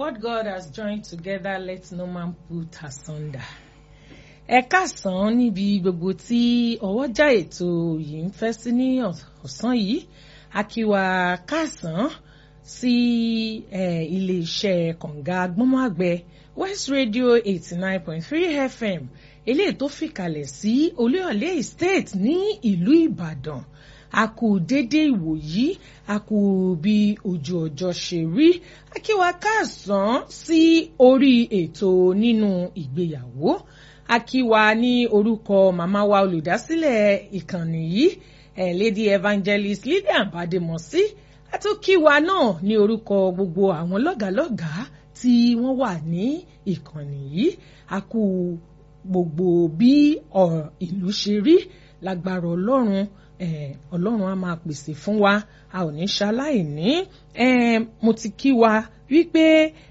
What God has joined together, let no man put asunder. Ẹ káàsán níbi gbogbo tí ọwọ́jà ètò yìí ń fẹ́ sí ní ọ̀sán yìí. A kí wa káàsán sí ilé-iṣẹ́ kànga agbọ́nmágbẹ West Radio eighty nine point three FM eléyìí tó fìkàlẹ̀ sí Olúyọ̀lé Estate ní ìlú Ìbàdàn a kú déédéé ìwòyí a kú bí ojú ọjọ́ ṣe rí a kí wa káàsán sí orí ètò nínú ìgbéyàwó a kí wa ní orúkọ màmá wa olùdásílẹ̀ ìkànnì yìí eh, Lady Evangelist Lydia Bademosi a tún kí wa náà ní orúkọ gbogbo àwọn lọ́gàálọ́gàá tí wọ́n wà ní ìkànnì yìí a kú gbogbo bí ìlú ṣe rí lágbára Ọlọ́run ọlọ́run á máa pèsè fún wa a ò ní ṣaláìní mo ti kí wa wípé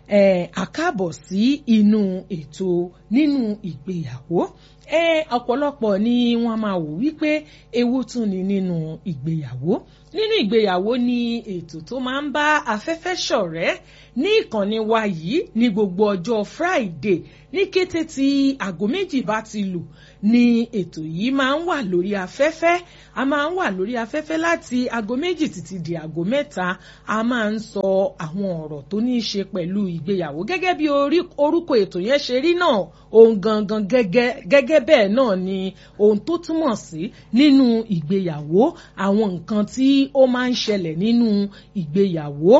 àkábọ̀ sí inú ètò nínú ìgbéyàwó ọ̀pọ̀lọpọ̀ ni wọ́n máa wò wípé ewu tún ni nínú ìgbéyàwó nínú ìgbéyàwó ni ètò tó máa ń bá afẹ́fẹ́ ṣọ̀rẹ́ ní ìkànnì wa yìí ní gbogbo ọjọ́ Friday ní kété tí aago méjì bá ti lù ni ètò yìí máa ń wà lórí afẹ́fẹ́ a máa ń wà lórí afẹ́fẹ́ láti aago méjì títí di aago mẹ́ta a máa ń sọ àwọn ọ̀rọ̀ tó ní í ṣe pẹ̀lú ìgbéyàwó gẹ́gẹ́ bí orúkọ ètò yẹn ṣe rí náà ohun gangan gẹ́gẹ́ bẹ́ẹ̀ náà ni ohun tó túmọ̀ sí nínú ìgbéyàwó àwọn nǹkan tí ó máa ń ṣẹlẹ̀ nínú ìgbéyàwó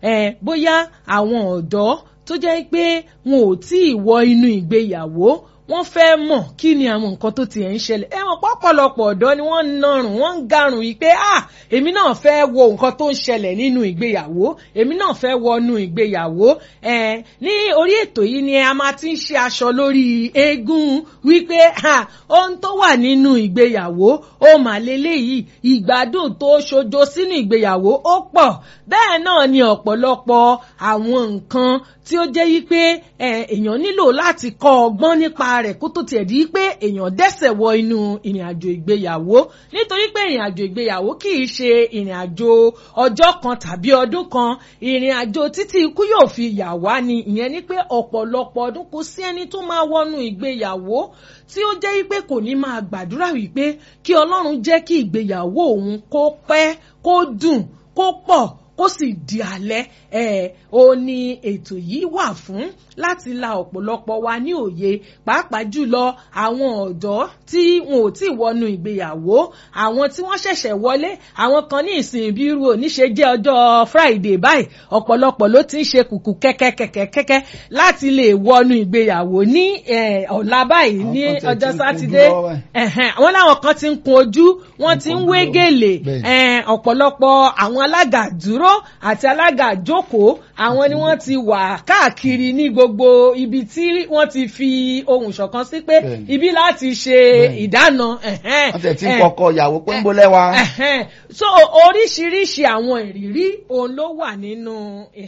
bóyá àwọn ọ̀dọ́ tó jẹ́ pé wọn ò tí ì wọ inú ìgbéyàwó wọ́n fẹ́ mọ̀ kí ni àwọn nǹkan tó tiẹ̀ ń ṣẹlẹ̀ ẹ mọ̀ pọ̀pọ̀lọpọ̀ ọ̀dọ́ ni wọ́n ń narùn wọ́n ń garùn yìí pé ah èmi náà fẹ́ wo nǹkan tó ń ṣẹlẹ̀ nínú ìgbéyàwó èmi náà fẹ́ wọnú ìgbéyàwó ẹ ní orí ètò yìí ni a máa ti ń ṣe aṣọ lórí eégún wípé ah ohun tó wà nínú ìgbéyàwó ó mà lélẹ́yìí ìgbádùn tó ṣojo sínú ìgbéyàwó ó pọ̀ bẹ́ẹ̀ náà ni ọ̀pọ̀lọpọ̀ àwọn nǹkan tí ó jẹ́ yí pé èèyàn nílò láti kọ́ ọgbọ́n nípa rẹ̀ kó tó tiẹ̀ di pé èèyàn dẹ́sẹ̀ wọ inú ìrìn àjò ìgbéyàwó nítorí pé ìrìn àjò ìgbéyàwó kì í ṣe ìrìn àjò ọjọ́ kan tàbí ọdún kan ìrìn àjò títí ikú yóò fi yà wá ni ìyẹn ni pé ọ̀pọ̀lọpọ̀ ọdún kò sí ẹni tó máa wọnú ìgbéyàwó tí ó jẹ́ wípé kò ní máa gbàdúrà wípé kí Ọlọ́run jẹ́ kí ìgbéyàwó òun kó pẹ́ kó dùn kó pọ̀ kó sì di alẹ́ ẹ̀ ó ní ètò yìí wà fún láti la ọ̀pọ̀lọpọ̀ wa ní òye pàápàá jùlọ àwọn ọ̀dọ́ tí wọn ò tí ì wọnú ìgbéyàwó àwọn tí wọ́n ṣẹ̀ṣẹ̀ wọlé àwọn kan ní ìsìn bí irú oníṣe jẹ́ ọjọ́ Friday báyìí ọ̀pọ̀lọpọ̀ ló ti ń ṣe kùkù kẹ́kẹ́kẹ́kẹ́kẹ́ láti lè wọnú ìgbéyàwó ní ọ̀la báyìí ní ọjọ́ sátidé àwọn làwọn kan ti ń kun ojú wọ́n ti ń wé gèlè ọ̀pọ̀lọpọ̀ àwọn alága dúró àti alága jókòó àwọn ni wọ́n ti wà káàkiri ní gbogbo ibi tí wọ́n ti fi ohùn ṣọ̀kan sí pé ibi láti ṣe ìdáná. wọ́n tẹ̀ tí ń kọ́kọ́ ìyàwó pé ń bó lẹ́wà. so oríṣiríṣi àwọn ìrírí òun ló wà nínú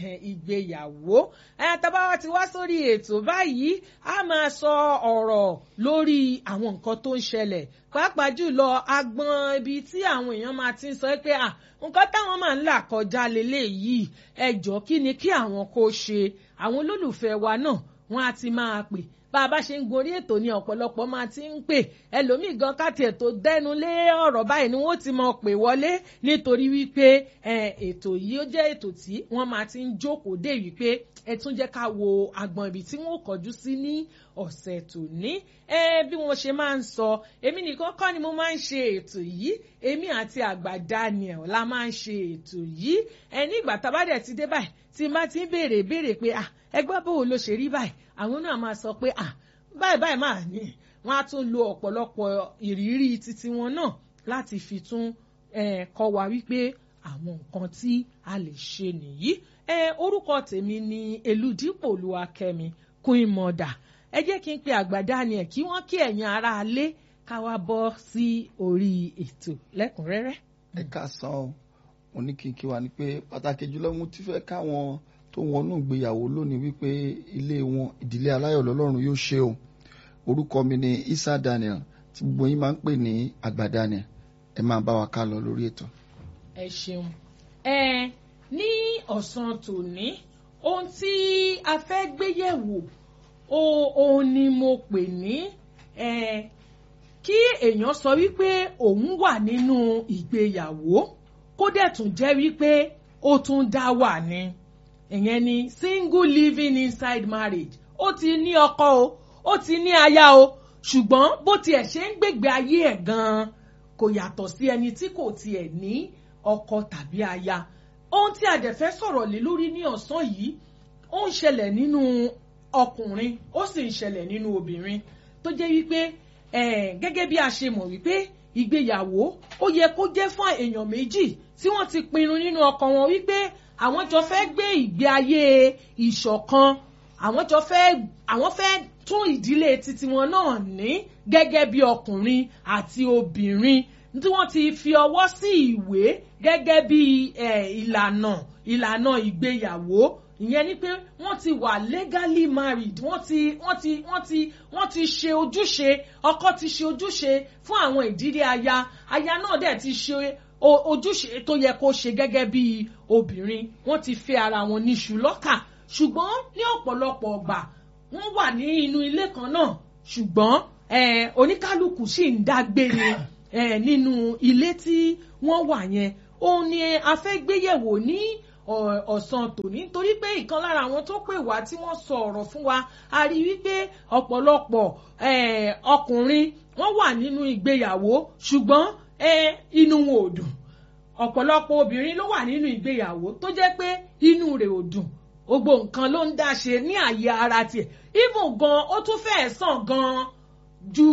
ìgbéyàwó tábà ti wá sórí ètò báyìí a máa sọ ọ̀rọ̀ lórí àwọn nǹkan tó ń ṣẹlẹ̀ pàápàá jùlọ agbọn ibi tí àwọn èèyàn máa ti ń sọ pé à nǹkan táwọn máa ń là kọjá leléyìí ẹjọ́ kí ni kí àwọn kó ṣe àwọn olólùfẹ́ wa náà wọ́n á ti máa pè bá a bá ṣe ń gorí ètò ní ọ̀pọ̀lọpọ̀ máa ti ń pè ẹlòmíì gan káti ètò dẹnu lé ọ̀rọ̀ báyìí ni wọ́n ti máa pè wọlé nítorí wípé ètò yìí ó jẹ́ ètò tí wọ́n máa ti ń jókòó dé wípé ẹ tún jẹ́ ká wo agbọn ibi tí wọ́n kọjú sí ní ọ̀sẹ̀ tòní bí wọ́n ṣe máa ń sọ èmi nìkan kọ́ ni mo máa ń ṣe ètò yìí èmi àti àgbà Daniel la máa ń ṣe ètò yìí ẹ nígbà tábàdẹ̀ ti dé báyìí tí n bá ti ń béèrè béèrè pé ah ẹgbẹ́ bò ló ṣe rí báyìí àwọn náà máa sọ pé ah báyìí báyìí máa ní wọ́n á tún lo ọ̀pọ̀lọpọ̀ ìrírí titi wọn náà láti fi tún kọ́ wa wípé àwọn nǹkan tí a lè ṣe nìyí orúkọ tèmi ni Elúdípò Olúwakẹ́mi Queen Mother ẹ jẹ́ kí n pe àgbà Daniel kí wọ́n kí ẹ̀yin ará alé ká wá bọ́ sí orí ètò lẹ́kùnrẹ́rẹ́. ẹ ká san ọ mo ní kí n kí wa ni pé pàtàkì jùlọ mo ti fẹ́ káwọn tó wọnú ìgbéyàwó lónìí wípé ilé wọn ìdílé aláyọ̀ lọ́lọ́run yóò ṣe o orúkọ mi ni Isa Daniel tí gbogbo yín máa ń pè ní àgbà Daniel ẹ máa bá wa ká lọ lórí ètò. ẹ ṣeun ẹ ní ọ̀sán tòní ohun tí a fẹ́ gbé yẹ̀wò òun ni mo pè ní kí èèyàn sọ wípé òun wà nínú ìgbéyàwó kó dẹ̀ tún jẹ́ wípé ó tún dá wà ní ìyẹn ni single living inside marriage ó ti ní ọkọ o ó ti ní aya o ṣùgbọ́n bó tiẹ̀ ṣe ń gbègbè ayé ẹ̀ gan-an kò yàtọ̀ sí ẹni tí kò tiẹ̀ ní ọkọ tàbí aya ohun tí a dẹ̀ fẹ́ sọ̀rọ̀ lé lórí ní ọ̀sán yìí ó ń ṣẹlẹ̀ nínú ọkùnrin ó sì ń ṣẹlẹ̀ nínú obìnrin tó jẹ́ wípé gẹ́gẹ́ bí a ṣe mọ̀ wípé ìgbéyàwó ó yẹ kó jẹ́ fún èèyàn méjì tí wọ́n ti pinnu nínú ọkàn wọn wípé àwọn jọ fẹ́ gbé ìgbé ayé ìṣọ̀kan àwọn jọ fẹ́ àwọn fẹ́ tún ìdílé titi wọn náà ní gẹ́gẹ́ bí ọkùnrin àti obìnrin tí wọ́n ti fi ọwọ́ sí ìwé gẹ́gẹ́ bí ìlànà ìlànà ìgbéyàwó ìyẹn ni pé wọ́n ti wà legally married wọ́n ti wọ́n ti wọ́n ti wọ́n ti ṣe ojúṣe ọkọ ti ṣe ojúṣe fún àwọn ìdílé aya aya náà dẹ̀ ti ṣe ojúṣe tó yẹ kó ṣe gẹ́gẹ́ bí obìnrin wọ́n ti fẹ́ ara wọn níṣu lọ́kà ṣùgbọ́n ní ọ̀pọ̀lọpọ̀ ọgbà wọ́n wà ní inú ilé kan náà ṣùgbọ́n oníkálukú sì ń dágbé ni nínú ilé tí wọ́n wà yẹn òun ni a fẹ́ gbéyẹ̀wò ní ọ̀sán tòní torí pé ìkan lára àwọn tó pè wá tí wọ́n sọ ọ̀rọ̀ fún wa a rí wípé ọ̀pọ̀lọpọ̀ ọkùnrin wọ́n wà nínú ìgbéyàwó ṣùgbọ́n inú wọn ò dùn ọ̀pọ̀lọpọ̀ obìnrin ló wà nínú ìgbéyàwó tó jẹ́ pé inú rẹ̀ ò dùn gbogbo nǹkan ló ń dá ṣe ní àyè ara tiẹ̀ even gan ó tún fẹ́ẹ̀ sàn gan ju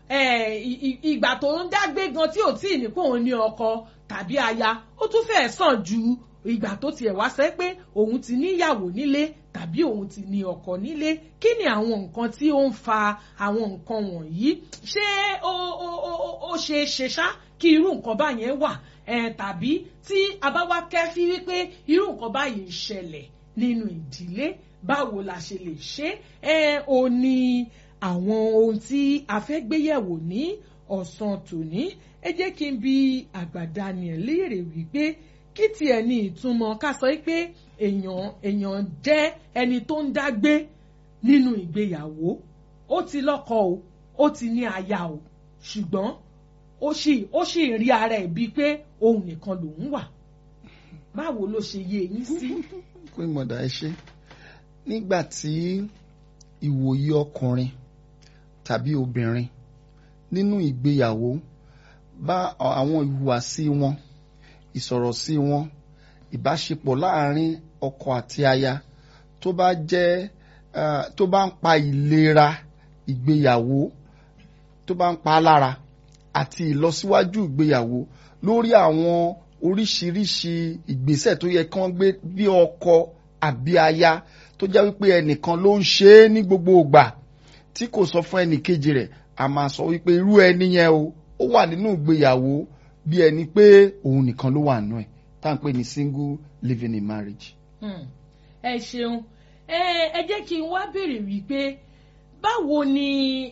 ìgbà tó ń dágbé gan tí ò tí ì ní kó òun ní ọkọ tàbí aya ó tún fẹ́ẹ̀ sàn ju ìgbà tó tiẹ̀ wá sẹ́ pé òun ti níyàwó nílé tàbí òun ti ní ọkọ nílé kí ni àwọn nǹkan tí ó ń fa àwọn nǹkan wọ̀nyí ṣé ó ó ó ó ṣe é ṣe ṣá kí irú nǹkan báyẹn wà tàbí tí a bá wá kẹ́fí wípé irú nǹkan báyìí ń ṣẹlẹ̀ nínú ìdílé báwo la ṣe lè ṣe é ó ní àwọn ohun tí a fẹ́ gbéyẹ̀wò ní ọ̀sán tòní ẹ jẹ́ kí n bi àgbàdá nìyẹn léèrè wípé kí tiẹ̀ ní ìtumọ̀ ká sọ pé èèyàn èèyàn jẹ́ ẹni tó ń dágbé nínú ìgbéyàwó ó ti lọ́kọ o ó ti ní aya o ṣùgbọ́n ó sì ó sì rí ara ẹ̀ bíi pé òun nìkan lòún wà báwo ló ṣe yé yín sí. pé mọ̀dà ẹ ṣe nígbà tí ìwòye ọkùnrin tàbí obìnrin nínú ìgbéyàwó bá àwọn ìhùwàsí wọn ìsọ̀rọ̀ sí wọn ìbáṣepọ̀ láàrin ọkọ àti aya tó bá jẹ́ tó bá ń pa ìlera ìgbéyàwó tó bá ń pa á lára àti ìlọsíwájú ìgbéyàwó lórí àwọn oríṣiríṣi ìgbésẹ̀ tó yẹ kí wọ́n gbé bí ọkọ àbí aya tó jẹ́ wípé ẹnìkan ló ń ṣe é ní gbogbo ìgbà tí kò sọ fún ẹnì kejì rẹ̀ a máa sọ wípé irú ẹni yẹn o ó wà nínú ìgbéyàwó bí ẹni pé òun nìkan ló wà nù ẹ̀ tá à ń pè ní single living in marriage. ẹ ṣeun ẹ jẹ́ kí n wá béèrè wípé báwo ni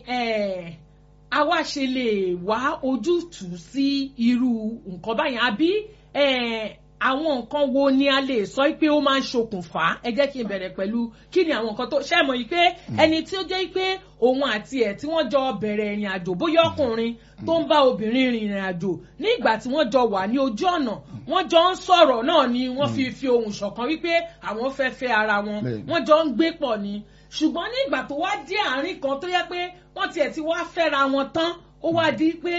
àwa ṣe lè wá ojútùú sí irú nǹkan báyìí àbí àwọn nǹkan wo ni a lè sọ pé ó máa ń ṣokùnfà ẹ jẹ́ kí n bẹ̀rẹ̀ pẹ̀lú kí ni àwọn nǹkan tó ṣe mọ̀ yìí pé ẹni tí ó jẹ́ pé òun àti ẹ̀ tí wọ́n jọ bẹ̀rẹ̀ ìrìn àjò bóyá ọkùnrin tó ń bá obìnrin rìn ìrìn àjò ní ìgbà tí wọ́n jọ wà ní ojú ọ̀nà wọ́n jọ ń sọ̀rọ̀ náà ni wọ́n fi fi ohùn ṣọ̀kan wípé àwọn fẹ́ fẹ́ ara wọn wọ́n jọ ń gbé pọ̀ ni ṣùgbọ́n ní ìgbà tó wá dé àárín kan tó yẹ pé wọ́n tiẹ̀ ti wá fẹ́ra wọn tán ó wá di pé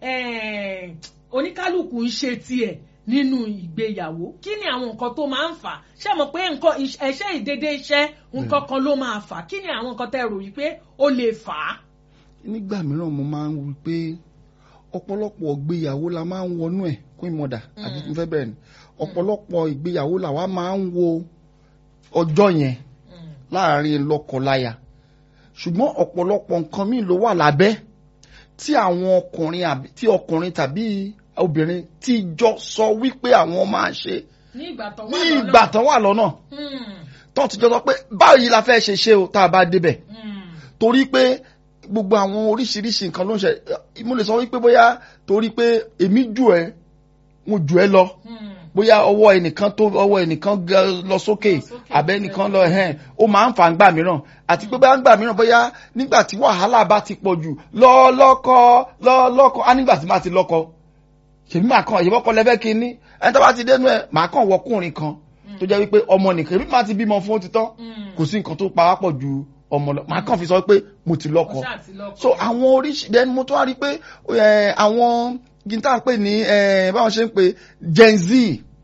oníkálukú ń ṣe tiẹ̀ nínú ìgbéyàwó kí ni àwọn nǹkan tó máa ń fà ṣé mo pé nǹkan ẹṣẹ́ ìdédé iṣẹ́ nǹkan kan ló máa fà kí ni àwọn nǹkan tẹ́ rò yìí pé ó lè fà á. nígbà mìíràn mo máa ń wí pé ọ̀pọ̀lọpọ̀ ìgbéyàwó la máa ń wọnú ẹ̀ queen mother àti mo fẹ́ bẹ̀rẹ̀ ni ọ̀pọ̀lọpọ̀ ìgbéyàwó làwa máa ń wo ọjọ́ yẹn láàrin lọ́kọláya ṣùgbọ́n ọ̀pọ̀lọpọ̀ nǹkan míì ló wà lábẹ́ tí àwọn ọkùnrin tí ọkùnrin tàbí obìnrin tí jọ sọ wípé àwọn máa ṣe ní ní ìgbà tán wà lọ́nà tó ti jọ sọ pé báyìí la fẹ́ ṣe ṣe o tá a bá débẹ̀ torí pé gbogbo àwọn oríṣiríṣi nǹkan ló ń ṣe mo lè sọ wípé bóyá torí pé èmi jù ẹ mo jù ẹ lọ bóyá ọwọ́ ẹnìkan tó ọwọ́ ẹnìkan ga- lọ sókè sókè, àbẹ́nìkan lọ ẹ̀hẹ́n ó máa ń fà ń gbà mìíràn àti pé bá ń gbà mìíràn bóyá nígbà tí wàhálà bá ti pọ̀ jù lọ́ọ́lọ́kọ lọ́ọ́lọ́kọ á nígbà tí má ti lọ́kọ ṣèbí màá kàn ìyẹ́bọ́kọ lẹ́fẹ́ kí ní ẹni tó bá ti dénú ẹ̀ màá kàn wọkùnrin kan tó jẹ́ wípé ọmọ nìkan èmi máa ti bímọ fún ó ti tán kò sí nǹkan tó pa wá pọ̀ ju ọmọ lọ màá kàn fi sọ pé mo ti lọ́kọ Ọṣà àti lọ́kọ. so àwọn oríṣi then mo tún wá rí i pé eh, àwọn gíńtà ń pè ní eh, báwọn ṣe ń pè gen z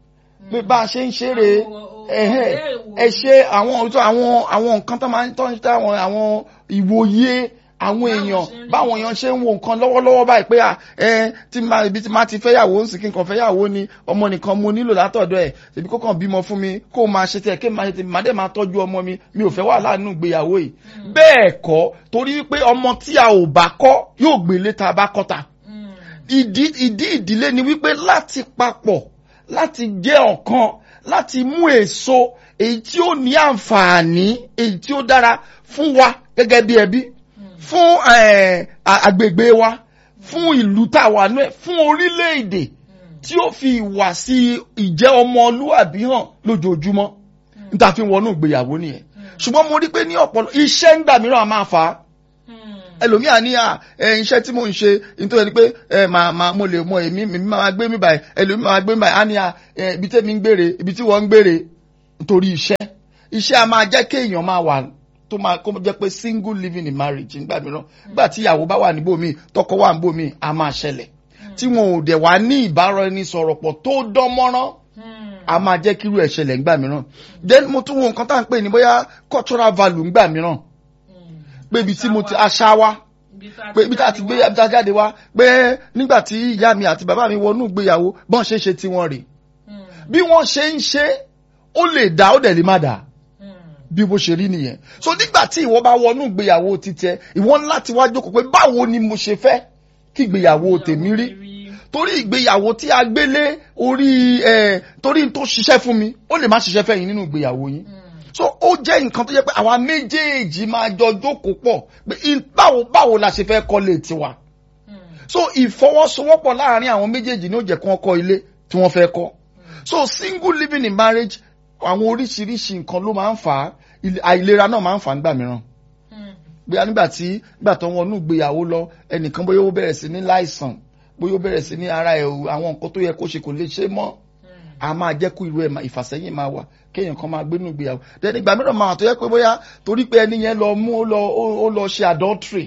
pé bá a ṣe ń ṣeré Àwọn- ẹ̀hẹ́, ọ̀rẹ́ ìwò- ẹ ṣe àwọn àwọn àwọn nǹkan tó máa ń tọ́ àwọn àwọn ìwòye àwọn èèyàn ṣe ń rí báwọn èèyàn ṣe ń wo nǹkan lọ́wọ́lọ́wọ́ báyìí pé à ẹ tí máa ibi tí máa ti fẹ́yàwó ń sì kí nǹkan fẹ́yàwó ni ọmọ nìkan mo nílò látọ̀dọ̀ ẹ̀ ṣèbí kó kàn bímọ fún mi kó o máa ṣe tiẹ̀ kí n máa ṣe tiẹ̀ màá dẹ̀ máa tọ́jú ọmọ mi mi ò fẹ́ wà láàánú ìgbéyàwó yìí bẹ́ẹ̀ kọ́ torí pé ọmọ tí a ò bá kọ́ yóò gbélé tá a bá kọ́ ta Mm. ìdí ìdí ìdílé ni wípé láti papọ̀ láti jẹ́ ọ̀kan láti mú èso èyí tí ó ní àǹfààní èyí tí ó dára fún wa gẹ́gẹ́ bí ẹbí fún eh, a- agbègbè wa fún ìlú tá a wà nú ẹ̀ fún orílẹ̀-èdè tí ó fi ìwà sí ìjẹ́ ọmọlúwàbí hàn lójoojúmọ́ níta fi wọnú ìgbéyàwó nìyẹn ṣùgbọ́n mo rí pé ní ọ̀pọ̀lọpọ̀ iṣẹ́ ńgbà mìíràn a máa fà á Mm. ẹlòmíà ní à ẹ iṣẹ́ tí mò ń ṣe nítorí pé ẹ máa máa mo lè mọ èmi mi máa gbé mi báyìí ẹlòmíà máa gbé mi báyìí á ní à ẹ ibi tẹ́mi ń gbére ibi tí wọ́n ń gbére nítorí iṣẹ́ iṣẹ́ a máa jẹ́ kéèyàn máa wà tó máa kó jẹ́ pé single living in marriage nígbà mìíràn nígbà tí ìyàwó bá wà níbò míì tọkọ wà níbò míì a máa ṣẹlẹ̀ tí wọn ò dẹ̀ wá ní ìbáraẹnisọ̀rọ̀ pọ̀ tó dán mọ́rán Mm. a máa jẹ́ kírú ẹ̀ ṣẹlẹ̀ ńgbà mìíràn then mo tún wo nǹkan tá à ń pè ní bóyá cultural value ńgbà mìíràn Mm. pé ibi tí mo ti aṣa wa Ibi tá a pé ibi tá a ti gbé ibi tá a jáde wá pé nígbà tí ìyá mi àti bàbá mi wọnú ìgbéyàwó bọ́n ṣe ń ṣe tiwọn rè Mm. bí wọ́n ṣe ń ṣe ó lè dá ó dẹ̀ lè má dà Mm. bí bó ṣe rí nìyẹn so nígbà tí ìwọ bá wọnú ìgbéyàwó títẹ ìwọ ní láti wá jókòó pé báwo ni mo ṣe fẹ́ kí ìgbéyàwó tèmi rí torí ìgbéyàwó tí a gbélé orí ẹ torí n tó ṣiṣẹ́ fún mi ó lè má ṣiṣẹ́ fẹ́yìn nínú ìgbéyàwó yín Mm. so ó jẹ́ nǹkan tó jẹ́ pé àwa méjèèjì máa jọ jókòó pọ̀ pé in- báwo báwo la ṣe fẹ́ kọ́lé tiwa Mm. so ìfọwọ́sowọ́pọ̀ láàrin àwọn méjèèjì ní ó jẹ́ kí wọ́n kọ́ ilé tí wọ́n fẹ́ kọ́ so single living in marriage àwọn oríṣiríṣi nǹkan ló máa ń fà á ilé- àìlera náà máa ń fà á nígbà mìíràn Mm. bóyá nígbà tí nígbà tó wọnú ìgbéyàwó lọ ẹnìkan bóyá ó bẹ̀rẹ̀ sí ní láìsàn bóyá ó bẹ̀rẹ̀ sí ní ara ẹ̀ o, àwọn nǹkan tó yẹ kó ṣe kò lè ṣe mọ́ Mm. a máa jẹ́ kó irú ẹ̀ máa- ìfàsẹ́yìn máa wà kéèyàn kan máa gbénú ìgbéyàwó then ìgbà mìíràn máa wà tó yẹ pé bóyá torí pé ẹni yẹn lọ mú ó lọ ó- ó lọ ṣe adultery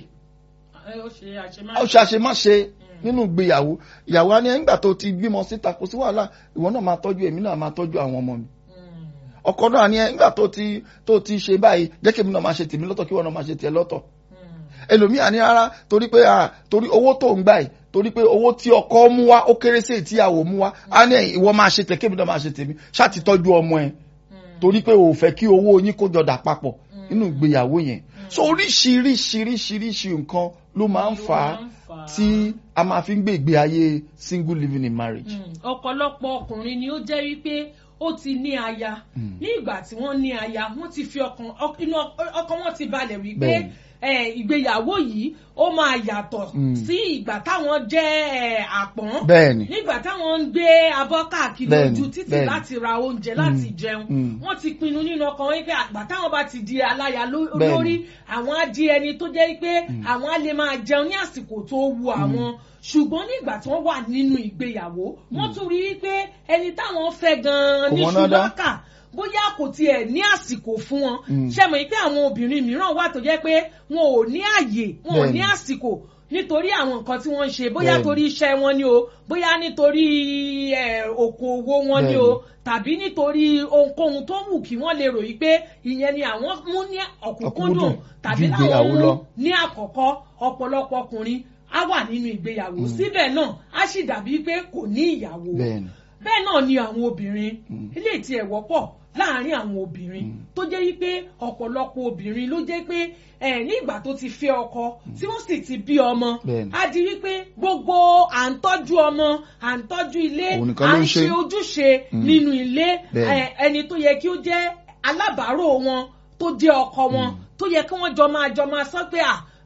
Ẹ, ó ṣe àṣemáṣe. ó ṣe àṣemáṣe nínú ìgbéyàwó ìyàwó á ní nígbà tó ti bímọ síta kò sí wàhálà ìwọ náà máa tọ́jú èmi náà máa tọ́jú àwọn ọmọ mi Mm. ọkọ náà ní nígbà tó ti tó ti ṣe báyìí jẹ́ kí èmi náà máa ṣe tèmi lọ́tọ̀ kí wọ́n náà máa ṣe tiẹ̀ lọ́tọ̀ Mm. ẹlòmíà ní rárá torí pé ah torí owó tó ń gbà yìí torí pé owó tí ọkọ mú wá ó kéré sí èyí tí ìyàwó mú wá á ní ìwọ máa ṣe tẹ̀ kébì náà máa ṣe tèmi ṣáà ti tọ́jú ọmọ ẹ̀ Mm. torí pé o ò fẹ́ kí owó yín kó jọdà papọ̀ nínú ìgbéyàwó yẹn so oríṣiríṣiríṣiríṣi nǹkan ló máa ń fà á Ló máa ń fà á. tí a máa fi ń gbé ìgbé ayé single living in marriage. Mm. ọ̀pọ̀lọpọ̀ ọkùnrin ni ó jẹ́ wípé ó ti ní aya ní ìgbà tí wọ́n ní aya wọ́n ti fi ọkàn ọ- inú ọ- ọkàn wọn ti balẹ̀ wípé Bẹ́ẹ̀ni. eh, ìgbéyàwó yìí ó máa yàtọ̀ Mm. sí ìgbà táwọn jẹ́ eh, àpọ́n bẹ́ẹ̀ni nígbà táwọn ń gbé abọ́ káàkiri Bẹ́ẹ̀ni, ojú títì bẹ́ẹ̀ni. láti ra oúnjẹ láti Mm, jẹun mm. wọ́n ti pinnu nínú ọkàn wọn pé àgbà táwọn bá ti di aláya ló- Bẹ́ẹ̀ni. lórí àwọn á di ẹni tó jẹ́ pé àwọn á lè máa jẹun ní àsìkò tó wu àwọn ṣùgbọ́n nígbà tí wọ́n wà nínú ìgbéyàwó wọ́n tún rí i pé ẹni táwọn fẹ́ gan-an Kò ní mọ̀nà dá. ṣùgbọ́n bóyá kò tiẹ̀ ní àsìkò fún wọn Mm. ṣe mọ̀ pé àwọn obìnrin mìíràn wà tó jẹ́ pé wọn ò ní àyè wọn ò ní Bẹ́ẹ̀ni. àsìkò nítorí àwọn nǹkan tí wọ́n ń ṣe bóyá Bẹ́ẹ̀ni. torí iṣẹ́ wọn ni o bóyá nítorí eh, okòwò wọn ni o tàbí nítorí ohunkóhun tó wù kí wọ́n lè ròyìn pé ìyẹn ni àwọn mú ní ọ̀kúnkúndùn Ọ̀kúnkúndùn tàbí ju láwọn ìgbéyàwó mú lọ. ní àkọ́kọ́ ọ̀pọ̀lọpọ̀ ọkùnrin á wà nínú ìgbéyàwó síbẹ̀ náà á sì dàbí pé kò ní ìyàwó bẹ́ẹ̀ni bẹ́ẹ̀ náà ni àwọn obìnrin Mm. ilé tí ẹ̀ wọ́pọ̀ láàárín àwọn obìnrin tó jẹ́ wípé ọ̀pọ̀lọpọ̀ obìnrin ló jẹ́ pé ẹ̀ ní ìgbà tó ti fẹ́ ọkọ tí wọ́n sì ti bí ọmọ Bẹ́ẹ̀ni. á di wípé gbogbo à ń tọ́jú ọmọ à ń tọ́jú ilé Òun nìkan à ló ń ń ṣe. ṣe ojúṣe Mm. nínú ilé Bẹ́ẹ̀ni. ẹ̀, ẹni tó yẹ kí ó jẹ́ alábàárò wọn tó jẹ́ ọkọ wọn tó yẹ kí wọ́n jọ máa jọ máa sọ pé à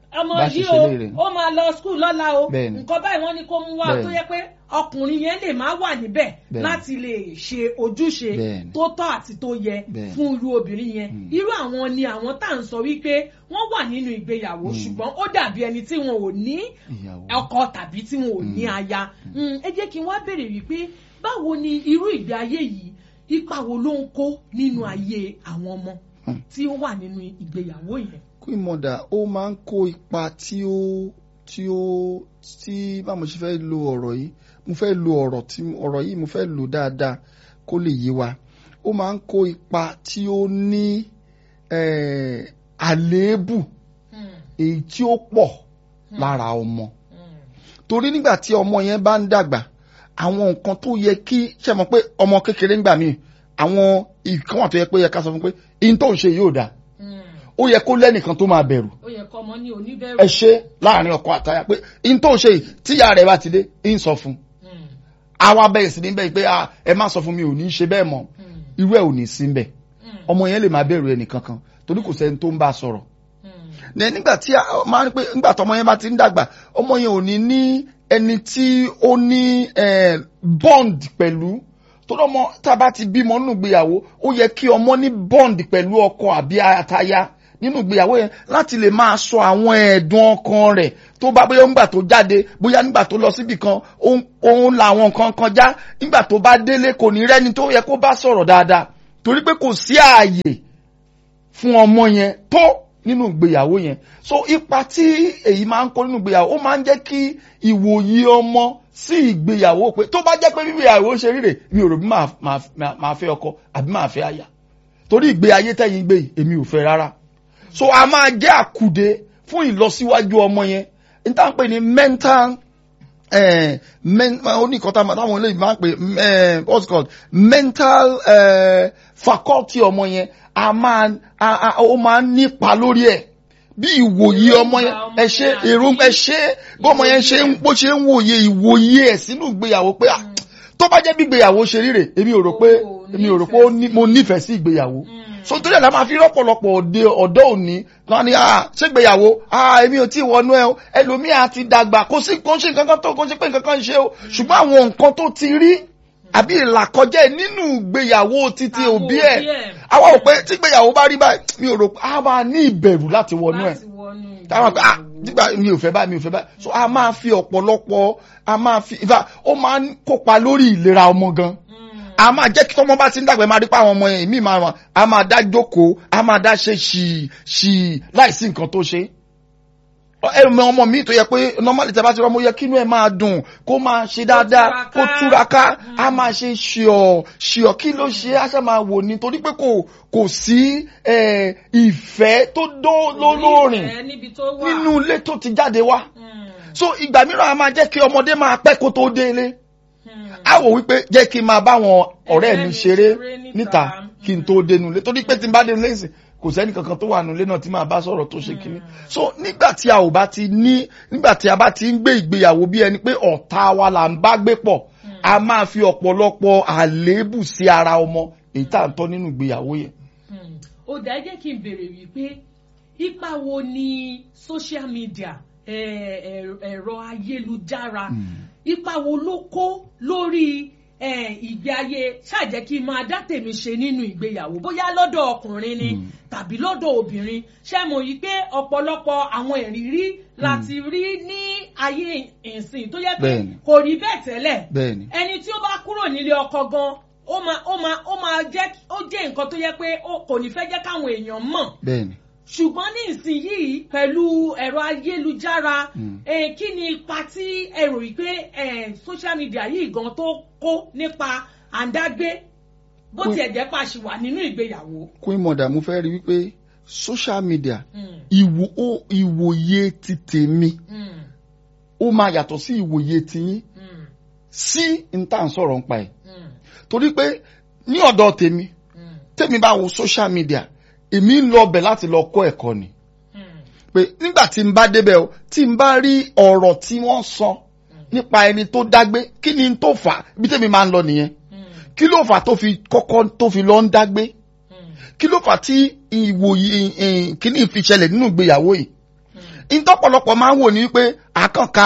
ọmọ Bá ṣe yìí ṣe o léèrè. ó máa lọ skul lọ́la o Bẹ́ẹ̀ni. nǹkan báyìí wọ́n ní kó mú wá Bẹ́ẹ̀ni. tó yẹ pé ọkùnrin yẹn lè má wà níbẹ̀ Bẹ́ẹ̀ni. láti lè ṣe ojúṣe Bẹ́ẹ̀ni. tó tọ́ àti tó yẹ Bẹ́ẹ̀ni. fún irú obìnrin yẹn Mm. irú àwọn ni àwọn tá à ń sọ wípé wọ́n wà nínú ìgbéyàwó ṣùgbọ́n ó dàbí ẹni tí wọn ò ní ìyàwó. ọkọ tàbí tí wọn ò ní aya Mm, ẹ jẹ́ kí n wá béèrè wípé báwo ni irú ìgbé ayé yìí ipa wo ló ń kó nínú ayé àwọn ọmọ Mm. tí ó wà nínú ìgbéyàwó yẹn. queen mother ó máa ń kó ipa tí ó tí ó tí bá mo ṣe fẹ́ lo ọ̀rọ̀ yìí mo fẹ́ lo ọ̀rọ̀ tí ọ̀rọ̀ yìí mo fẹ́ lò dáadáa kó lè yé wa ó máa ń kó ipa tí ó ní eh, àléébù èyí tí ó pọ̀ lára ọmọ torí nígbà tí ọmọ yẹn bá ń dàgbà àwọn nǹkan tó yẹ kí ṣe mọ̀ pé ọmọ kékeré ń gbà míì àwọn ìkan wà tó yẹ pé ó yẹ ká sọ fún pé ihun tó ń ṣe yóò dáa ó yẹ kó lẹ́nìkan tó máa bẹ̀rù ó yẹ kọ́ ọmọ ní oníbẹ̀rù. ẹ ṣe láàrin ọkọ àtaya pé ihun tó ń ṣe yìí tíyà rẹ̀ bá ti dé ń sọ fún Mm, àwa bẹ̀rẹ̀ sí ní bẹ́ẹ̀ pé ah, ẹ má sọ fún mi ò ní ṣe bẹ́ẹ̀ mọ́ mm, irú ẹ̀ ò ní sí bẹ́ẹ̀ mm, ọmọ yẹn lè máa bẹ̀rù ẹnìkankan torí kò sẹ́ni tó ń bá a sọ̀rọ̀ mm, ní nígbà tí a máa ń pè nígbà tí ọmọ yẹn bá ti ń dàgbà ọmọ yẹn ò ní ní ẹni tí ó ní eh, bond pẹ̀lú torí ọmọ tá a bá ti bímọ nínú ìgbéyàwó ó yẹ kí ọmọ ní bond pẹ̀lú ọkọ àbí àtaya nínú ìgbéyàwó yẹn láti lè máa sọ àwọn ẹ̀dùn ọkàn rẹ̀ tó bá bóyá nígbà tó jáde bóyá nígbà tó lọ síbì kan òun- òun la àwọn nǹkan kan já nígbà tó bá délé kò ní rẹ́ni tó yẹ kó bá sọ̀rọ̀ dáadáa torí pé kò sí ààyè fún ọmọ yẹn tó nínú ìgbéyàwó yẹn so ipa tí èyí máa ń kó nínú ìgbéyàwó ó máa ń jẹ́ kí ìwòye ọmọ sí ìgbéyàwó pé tó bá jẹ́ pé bí ìgbéyàwó ṣe rí rè mi ò rò bí máa máa- máa fẹ́ ọkọ àbí máa fẹ́ aya torí ìgbé ayé tẹ̀yìn gbé yìí èmi ò fẹ́ rárá so a máa jẹ́ àkùdé fún ìlọsíwájú ọmọ yẹn n tá à ń pè ní mental eh, men, oníkọta táwọn olóyìn máa ń pè eh, what's it called mental eh, faculty ọmọ yẹn a máa a, a, ó máa ń nípa lórí ẹ̀ bí ìwòye ọmọ yẹn ẹ ṣe èrò ẹ ṣe bí ọmọ yẹn ṣe ń bó ṣe ń wòye ìwòye ẹ̀ sínú ìgbéyàwó pé ah, tó bá jẹ́ bí ìgbéyàwó ṣe rí rè èmi ò rò pé O èmi ò rò pé ó ní- mo nífẹ̀ẹ́ sí ìgbéyàwó mm. so torí ẹ̀ la máa fi rọ́pọ̀lọpọ̀ òde ọ̀dọ́ òní kan ní ah ṣégbéyàwó ah èmi ò tí ì wọnú ẹ o ẹlòmíà ti dàgbà kò sí kò ń ṣe nǹkan kan tó kò ń ṣe pé nǹkan kan ń ṣe o ṣùgbọ́n àwọn nǹkan tó ti rí àbí ìlàkọjá ẹ̀ nínú ìgbéyàwó títí Àwọn òbí òbí ẹ̀ ẹ̀. àwa ò pé tí ìgbéyàwó bá rí báyìí mi ò rò pé a máa ní ìbẹ̀rù láti wọnú ẹ̀ láti wọnú táwọn pé ah ìgbéyàwó. nígbà mi ò fẹ́ báyìí mi ò fẹ́ báyìí so a máa fi ọ̀pọ̀lọpọ̀ a máa fi in fact, ó máa ń kópa lórí ìlera ọmọ gan Mm, a máa jẹ́ kí tọ́mọ bá ti ń dàgbà ẹ máa rí pa àwọn ọmọ yẹn ìmí máa wà a máa dá jókòó a máa dá ṣe ṣì ṣì láìsí nǹkan tó ṣe. ẹ̀rùmọ̀ ọmọ mi tó yẹ pé normally tẹ́ bá ti rọ́ mo yẹ kínú ẹ̀ máa dùn kó máa ṣe dáadáa kó túraká. túraká a máa ṣe ṣìọ̀ ṣìọ̀ kí ló ṣe á ṣe máa wò ni torí pé kò kò sí eh, ìfẹ́ tó dó lólórin ìfẹ́ níbi tó wà. nínú ilé tó ti jáde wá Mm, so ìgbà mìíràn a máa jẹ́ kí ọmọdé máa pẹ́ kó tó délé mm. a wò wípé jẹ́ kí n máa bá wọn ọ̀rẹ́ mi mi ṣeré ṣeré níta. níta kí n tó dénú ilé torí pé tí n bá dénú ilé ìsìn kò sẹ́ni kankan tó wà nílé náà tí máa bá sọ̀rọ̀ tó ṣe kíní so nígbà tí a ò bá ti ní nígbà tí a bá ti ń gbé ìgbéyàwó bí ẹni pé ọ̀tá wa là ń bá gbé pọ̀ a máa fi ọ̀pọ̀lọpọ̀ àléébù sí ara ọmọ èyí tá à ń tọ́ nínú ìgbéyàwó yẹn. Hmm. ó dá ẹ jẹ́ kí n béèrè wípé ipa wo ni social media eh, ẹ̀rọ- ẹ̀rọ ayélujára ipa wo ló kó lórí eh, ìgbé ayé ṣàjẹ́ kí n máa dá tèmi ṣe nínú ìgbéyàwó bóyá lọ́dọ̀ ọkùnrin ni Mm. tàbí lọ́dọ̀ obìnrin ṣé mo yí pé ọ̀pọ̀lọpọ̀ àwọn ìrírí láti rí ní ayé ìsìn tó yẹ pé Bẹ́ẹ̀ni. kò rí bẹ́ẹ̀ tẹ́lẹ̀ bẹ́ẹ̀ni ẹni tí ó bá kúrò nílé ọkọ gan ó máa ó máa ó máa jẹ́ ó jẹ́ nǹkan tó yẹ pé ó kò ní fẹ́ jẹ́ káwọn èèyàn mọ̀ bẹ́ẹ̀ni ṣùgbọ́n ní ìsinyìí pẹ̀lú ẹ̀rọ ayélujára Mm. eh, kí ni ipa tí ẹ rò yìí pé eh, social media yìí gan tó kó nípa àǹdágbé bó Kó- tiẹ̀ jẹ́ pa ṣì wà nínú ìgbéyàwó. queen mother mo fẹ́ rí wípé social media Mm, ìwò ó ìwòye ti tèmi mm, ó máa yàtọ̀ sí ìwòye tiyín mm, sí n tá à ń sọ̀rọ̀ ń pa ẹ̀ mm, torí pé ní ọ̀dọ̀ tèmi mm, tèmi bá wo social media èmi ń lọ bẹ̀ láti lọ kọ́ ẹ̀kọ́ ni mm, pé nígbà tí n bá débẹ̀ o tí n bá rí ọ̀rọ̀ tí wọ́n sọ nípa ẹni tó dágbé kí ni n tó fà á ibi tèmi máa ń lọ nìyẹn mm, kí ló fà á tó fi kọ́kọ́ tó fi lọ ń dágbé mm, kí ló fà á tí ìwòye eh, kíní fi ṣẹlẹ̀ nínú ìgbéyàwó yìí mm, ìtọ́pọ̀lọpọ̀ máa ń wò ní wípé àkànká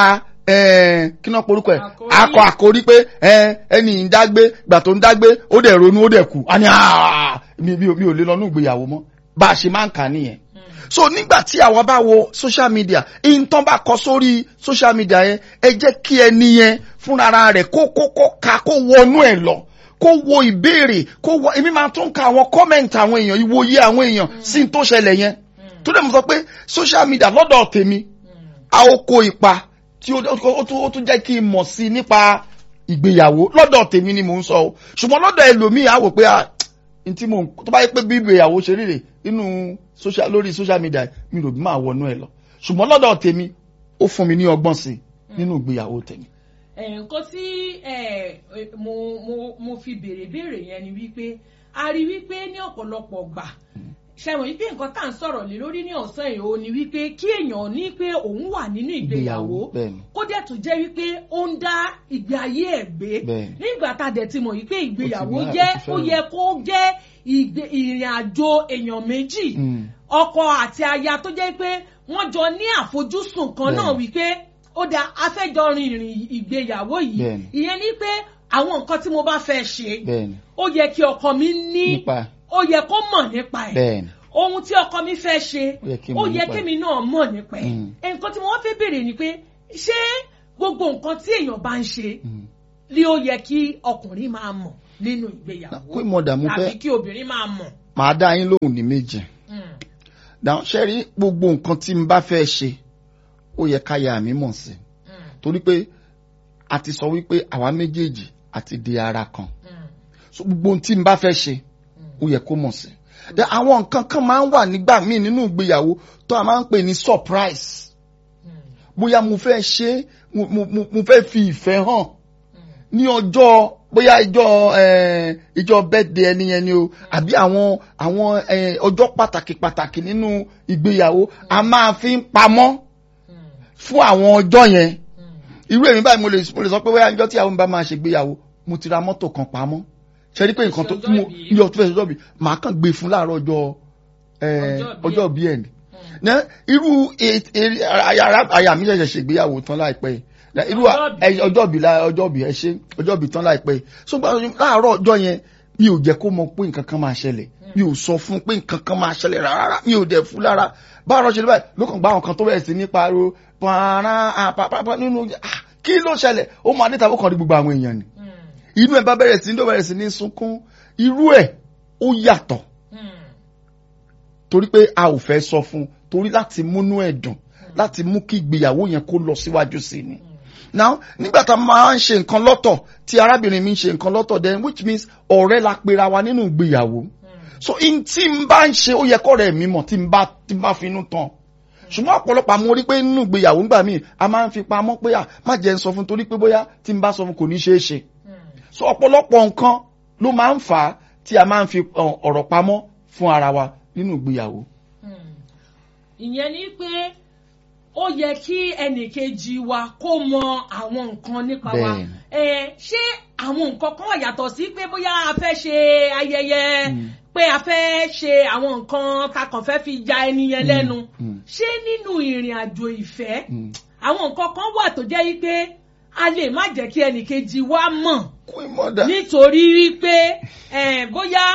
kí náà porúkọ ẹ̀ Àkórí. akọ àkórí pé eh, ẹni ń dágbé gbà tó ń dágbé ó dẹ̀ ronú ó dẹ̀ kú a ní "Ah, mi mi ò mi ò lè lọ ní ìgbéyàwó mọ́ bá a ṣe máa ń kà á nìyẹn so nígbà tí àwa bá wo social media ìtàn bá kọ sórí social media yẹn ẹ jẹ́ kí ẹni yẹn fúnra rẹ̀ kó kó kó ka kó wọnú ẹ̀ lọ kó wo ìbéèrè kó wọ èmi máa tún ka àwọn comment àwọn èèyàn ìwòye àwọn èèyàn sí n tó ṣẹlẹ̀ yẹn tó dẹ̀ mo sọ pé social media lọ́dọ̀ tèmi a ó kó ipa tí ó ó tún ó tún jẹ́ kí n mọ̀ sí nípa ìgbéyàwó lọ́dọ̀ tèmi ni mò ń sọ o ṣùgbọ́n lọ́dọ̀ ẹlòmíì á wò pé ah n tí mò ń tó bá yẹ pé bí ìgbéyàwó ṣe rí rè nínú social lórí social media mi rò bí máa wọnú ẹ lọ ṣùgbọ́n lọ́dọ̀ tèmi ó fún mi ní ọgbọ́n sí i nínú ìgbéyàwó tèmi. ẹ, nǹkan tí ẹ, ẹ, mo mo mo fi béèrè béèrè yẹn ni wípé a rí wípé ní ọ̀pọ̀lọpọ̀ gbà ṣẹ̀wọ̀n wípé nǹkan tá à ń sọ̀rọ̀ lé lórí ní ọ̀sán yìí ó ní wípé kí èèyàn ní pé òun wà nínú ìgbéyàwó Ìgbéyàwó, bẹ́ẹ̀ni. kó dẹ̀ tún jẹ́ wípé ó ń dá ìgbé ayé ẹ̀ gbé Bẹ́ẹ̀ni. nígbà tá a dẹ̀ ti mọ̀ wípé ìgbéyàwó Ó ti ní jẹ́ àti ó fẹ́ràn. yẹ kó jẹ́ ìgbé- ìrìn àjò èèyàn méjì Mm. ọkọ àti aya tó jẹ́ pé wọ́n jọ ní àfojúsùn kan náà Bẹ́ẹ̀ni. wípé ó da afẹ́jọ rin ìrìn ìgbéyàwó yìí Bẹ́ẹ̀ni. ìyẹn ni pé àwọn nǹkan tí mo bá fẹ́ ṣe bẹ́ẹ̀ni ó yẹ kí ọkọ mi ní nípa ó yẹ kó mọ̀ nípa ẹ̀ bẹ́ẹ̀ni ohun tí ọkọ mi fẹ́ ṣe Ó yẹ kí n ó mọ̀ yẹ nípa ẹ̀. kémi náà mọ̀ nípa ẹ̀ Mm. nǹkan tí mo wá fẹ́ béèrè ni pé ṣé gbogbo nǹkan tí èèyàn bá ń ṣe Mm. ni ó yẹ kí ọkùnrin máa mọ̀ nínú ìgbéyàwó kó ìmọ̀dà mo tàbí fẹ́ kí obìnrin máa mọ̀. màá dá yín lóhùn ní méjì Mm. dáhùn ṣe rí gbogbo nǹkan tí n bá fẹ́ ṣe ó yẹ ká ya mi mọ̀ sí Mm. torí pé a ti sọ wípé àwa méjèèjì àti di ara kan Mm. so gbogbo ohun tí n bá fẹ́ ṣe ó yẹ kó mọ̀ sí. Then àwọn nǹkan kan máa ń wà nígbà míì nínú ìgbéyàwó tó a máa ń pè ní surprise Mm. bóyá mo fẹ́ ṣe é, mo- mo mo- mo fẹ́ fi ìfẹ́ hàn Mm. ní ọjọ́ bóyá ìjọ eh, ìjọ birthday ẹni yẹn ni o àbí àwọn àwọn eh, ọjọ́ pàtàkì pàtàkì nínú ìgbéyàwó a máa fi ń pamọ́ Mm. fún àwọn ọjọ́ yẹn Mm. irú èmi báyìí mo lè mo lè sọ pé bóyá ìjọ tí àwọn mi bá máa ṣègbéyàwó mo ti ra mọ́tò kan pamọ́ ṣe rí pé nǹkan tó Ọjọ́ mo ìbí. yọ tó fẹ́ sọ́jọ́ bí màá kàn gbé fún láàárọ̀ ọjọ́ eh, Ọjọ́ ìbí ọjọ́ ẹ̀. bí ẹ̀ ni Mm. Ná, irú e- e- aya aya mi ṣẹ̀ṣẹ̀ ṣègbéyàwó tán láìpẹ́ yìí Ná, irú Ọjọ́ ìbí. ẹ- ọjọ́ bí la- ọjọ́ bí ẹ ṣe ọjọ́ bí tán láìpẹ́ yìí so gba láàárọ̀ ọjọ́ yẹn mi ò jẹ́ kó mọ̀ pé nǹkan kan máa ṣẹlẹ̀ mi ò sọ fún pé nǹkan kan máa ṣẹlẹ̀ rárá mi ò dẹ̀ fún lára báwo ṣe lè báyìí ló kàn gbá àwọn kan tó bẹ̀rẹ̀ sí ní pariwo pààrà àpapàpà nínú ah, kí ló ṣẹlẹ̀ ó máa dé tàbí ó kàn rí gbogbo àwọn èèyàn ni Mm. inú ẹ̀ bá bẹ̀rẹ̀ sí ní tó bẹ̀rẹ̀ sí ní sunkún irú ẹ̀ ó yàtọ̀ Mm. torí pé a ò fẹ́ sọ fún un torí láti múnú ẹ̀ dùn láti mú kí ìgbéyàwó yẹn kó lọ síwájú sí i ni. now nígbà tá a máa ń ṣe nǹkan lọ́tọ̀ tí arábìnrin mi ń ṣe nǹkan lọ́tọ̀ then which means ọ̀rẹ́ la pera wa nínú ìgbéyàwó Mm. so in tí n bá ń ṣe ó yẹ kọ́rẹ́ mi mọ̀ tí n bá tí n bá finú tán ṣùgbọ́n ọ̀pọ̀lọpọ̀ àwọn orí pé nínú ìgbéyàwó ńgbà míì a máa ń fi pamọ́ pé à má jẹ́ ń sọ fún torí pé bóyá tí n bá sọ fún kò ní ṣeé ṣe Mm. so ọ̀pọ̀lọpọ̀ nǹkan ló máa ń fà á tí a máa ń fi ọ, ọ̀rọ̀ pamọ́ fún ara wa nínú ìgbéyàwó. Mm. ìyẹn ni pé ó yẹ kí ẹnìkejì wa kó mọ àwọn nǹkan nípa wa Bẹ́ẹ̀ni. ẹ ṣé àwọn nǹkan kan wà yàtọ̀ sí pé bóyá a fẹ́ ṣe ayẹyẹ Mm. pé a fẹ́ ṣe àwọn nǹkan ta kàn fẹ́ fi ya ẹni yẹn lẹ́nu mm. ṣé nínú ìrìn àjò ìfẹ́ Mm. àwọn nǹkan kan wà tó jẹ́ wípé a lè má jẹ́ kí ẹnìkejì wa mọ̀ Queen mother. nítorí wípé eh, bóyá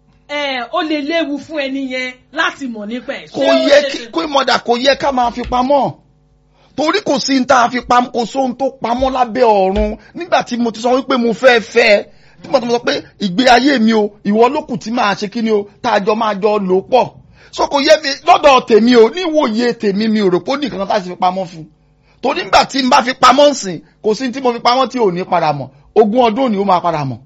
eh, ó lè léwu fún ẹni yẹn láti mọ̀ nípa ẹ̀. kò Ṣé ó yẹ ṣe kí ṣe- Queen mother kò yẹ ká máa fi pamọ́ torí kò sí ní tá a fi pamọ́ kò sóhun tó pamọ́ lábẹ́ ọ̀run nígbà tí mo ti sọ wípé mo fẹ́ fẹ́ ẹ tí mo ti sọ pé ìgbé ayé mi o ìwọ ló kù tí máa ṣe kí ni o tá a jọ máa jọ lò pọ̀ so kò yẹ mi lọ́dọ̀ tèmi o níwòye tèmi mi ò rò pé ó ní nǹkan tá a sì fi pamọ́ fún torí nígbà tí n bá fi pamọ́ nsìn kò sí ní tí mo fi pamọ́ tí ò ní padà mọ̀ ogún ọdún òní ó máa padà mọ̀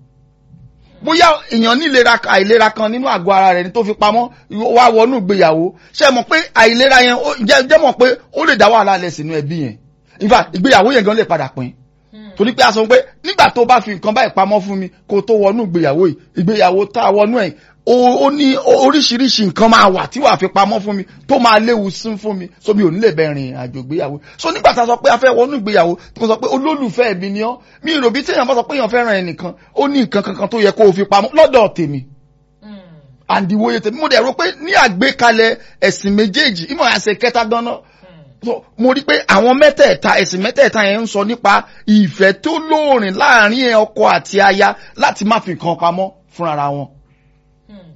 bóyá èèyàn ní ìlera àìlera kan nínú àgọ́ ara rẹ̀ ní tó fi pamọ́ wá wọnú ìgbéyàwó ṣe mọ̀ pé àìlera yẹn ó- jẹ́ jẹ́ mọ̀ pé ó lè dá wàhálà lẹ̀ sínú ẹbí yẹn in fact ìgbéyàwó yẹn gan lè padà pín Mm. torí pé a sọ pé nígbà tó bá fi nǹkan báyìí pamọ́ fún mi kó tó wọnú ìgbéyàwó yìí ìgbéyàwó tá a wọnú ẹ̀ ó ó ní oríṣiríṣi nǹkan máa wà tí wàá fi pamọ́ fún mi tó máa léwu sí fún mi so mi ò ní lè bẹ rìn àjò ìgbéyàwó so nígbà tá a sọ pé a fẹ́ wọnú ìgbéyàwó tí mo sọ pé olólùfẹ́ mi ni ọ́ mi rò bí téèyàn bá sọ pé èèyàn fẹ́ràn ẹnìkan ó ní nǹkan kankan tó yẹ kó o fi pamọ́ lọ́dọ̀ tèmi Mm. àǹdíwòye tèmi mo dẹ̀ rò pé ní àgbékalẹ̀ ẹ̀sìn méjèèjì ìmọ̀ àṣẹ kẹta gan-an so mo rí pé àwọn mẹ́tẹ̀ẹ̀ta ẹ̀sìn mẹ́tẹ̀ẹ̀ta yẹn ń sọ nípa ìfẹ́ tó lóòrìn láàrin ẹ ọkọ àti aya láti má fi nǹkan pamọ́ fúnra wọn. Hmm.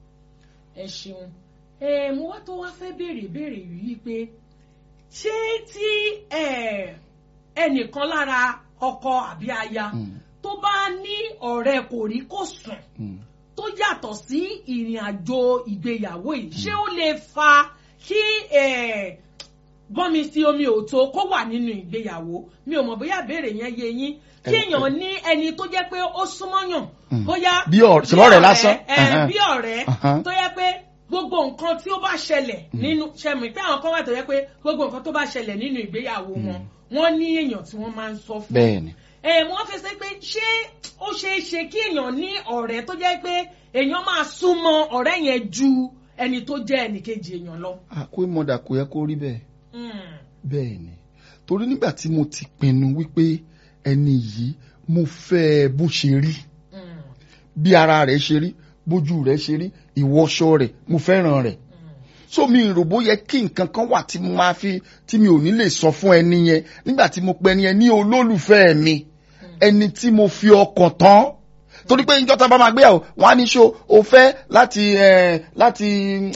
ẹ ṣeun ẹ mo wá tó wá fẹ́ béèrè béèrè yìí pé ṣé tí ẹ, ẹnìkan lára ọkọ àbí aya Mm, tó bá ní ọ̀rẹ́ kò rí kò sùn mm. tó yàtọ̀ sí ìrìn àjò ìgbéyàwó yìí ṣé ó lè fa kí ẹ, gbọ́nmi sí omi òtó kó wà nínú ìgbéyàwó mi ò mọ̀ bóyá béèrè yẹn yé yín kí Ẹ- èèyàn ní ẹni tó jẹ́ pé ó súnmọ́yàn Mm. bóyá Bí ọ̀rẹ́- ṣe lọ́rẹ̀ẹ́ lásán? ẹ, Ẹhẹ́n. bí ọ̀rẹ́ Ahán. tó yẹ pé gbogbo nǹkan tí ó bá ṣẹlẹ̀ nínú ṣẹmí pé àwọn kan wà tó yẹ pé gbogbo nǹkan tó bá ṣẹlẹ̀ nínú ìgbéyàwó wọn wọ́n ní èèyàn tí wọ́n máa ń sọ fún bẹ́ẹ̀ ni. ẹ wọ́n fi ṣe pé ṣé ó ṣeé ṣe kí èèyàn ní ọ̀rẹ́ tó jẹ́ pé èèyàn máa súnmọ́ ọ̀rẹ́ yẹn ju ẹni tó jẹ́ ẹnìkejì èèyàn lọ. àkó ìmọ̀dà kò yẹ kó rí bẹ́ẹ̀. Mm. bẹ́ẹ̀ ni torí nígbà tí mo ti pinnu wípé ẹni yìí mo fẹ́ ẹ bó ṣe rí Mm. bí ara rẹ̀ ṣe rí bójú rẹ̀ ṣe rí ìwọṣọ rẹ̀ mo fẹ́ràn rẹ̀ so mi rò bó yẹ kí nǹkan kan wà tí mo máa fi tí mi ò ní lè sọ fún ẹni yẹn nígbà tí mo pe ẹni yẹn ní olólùfẹ́ mi ẹni tí mo fi ọkàn tán torí pé ìjọta bá máa gbéyàwó wọn á ní ṣó o fẹ́ láti ẹ láti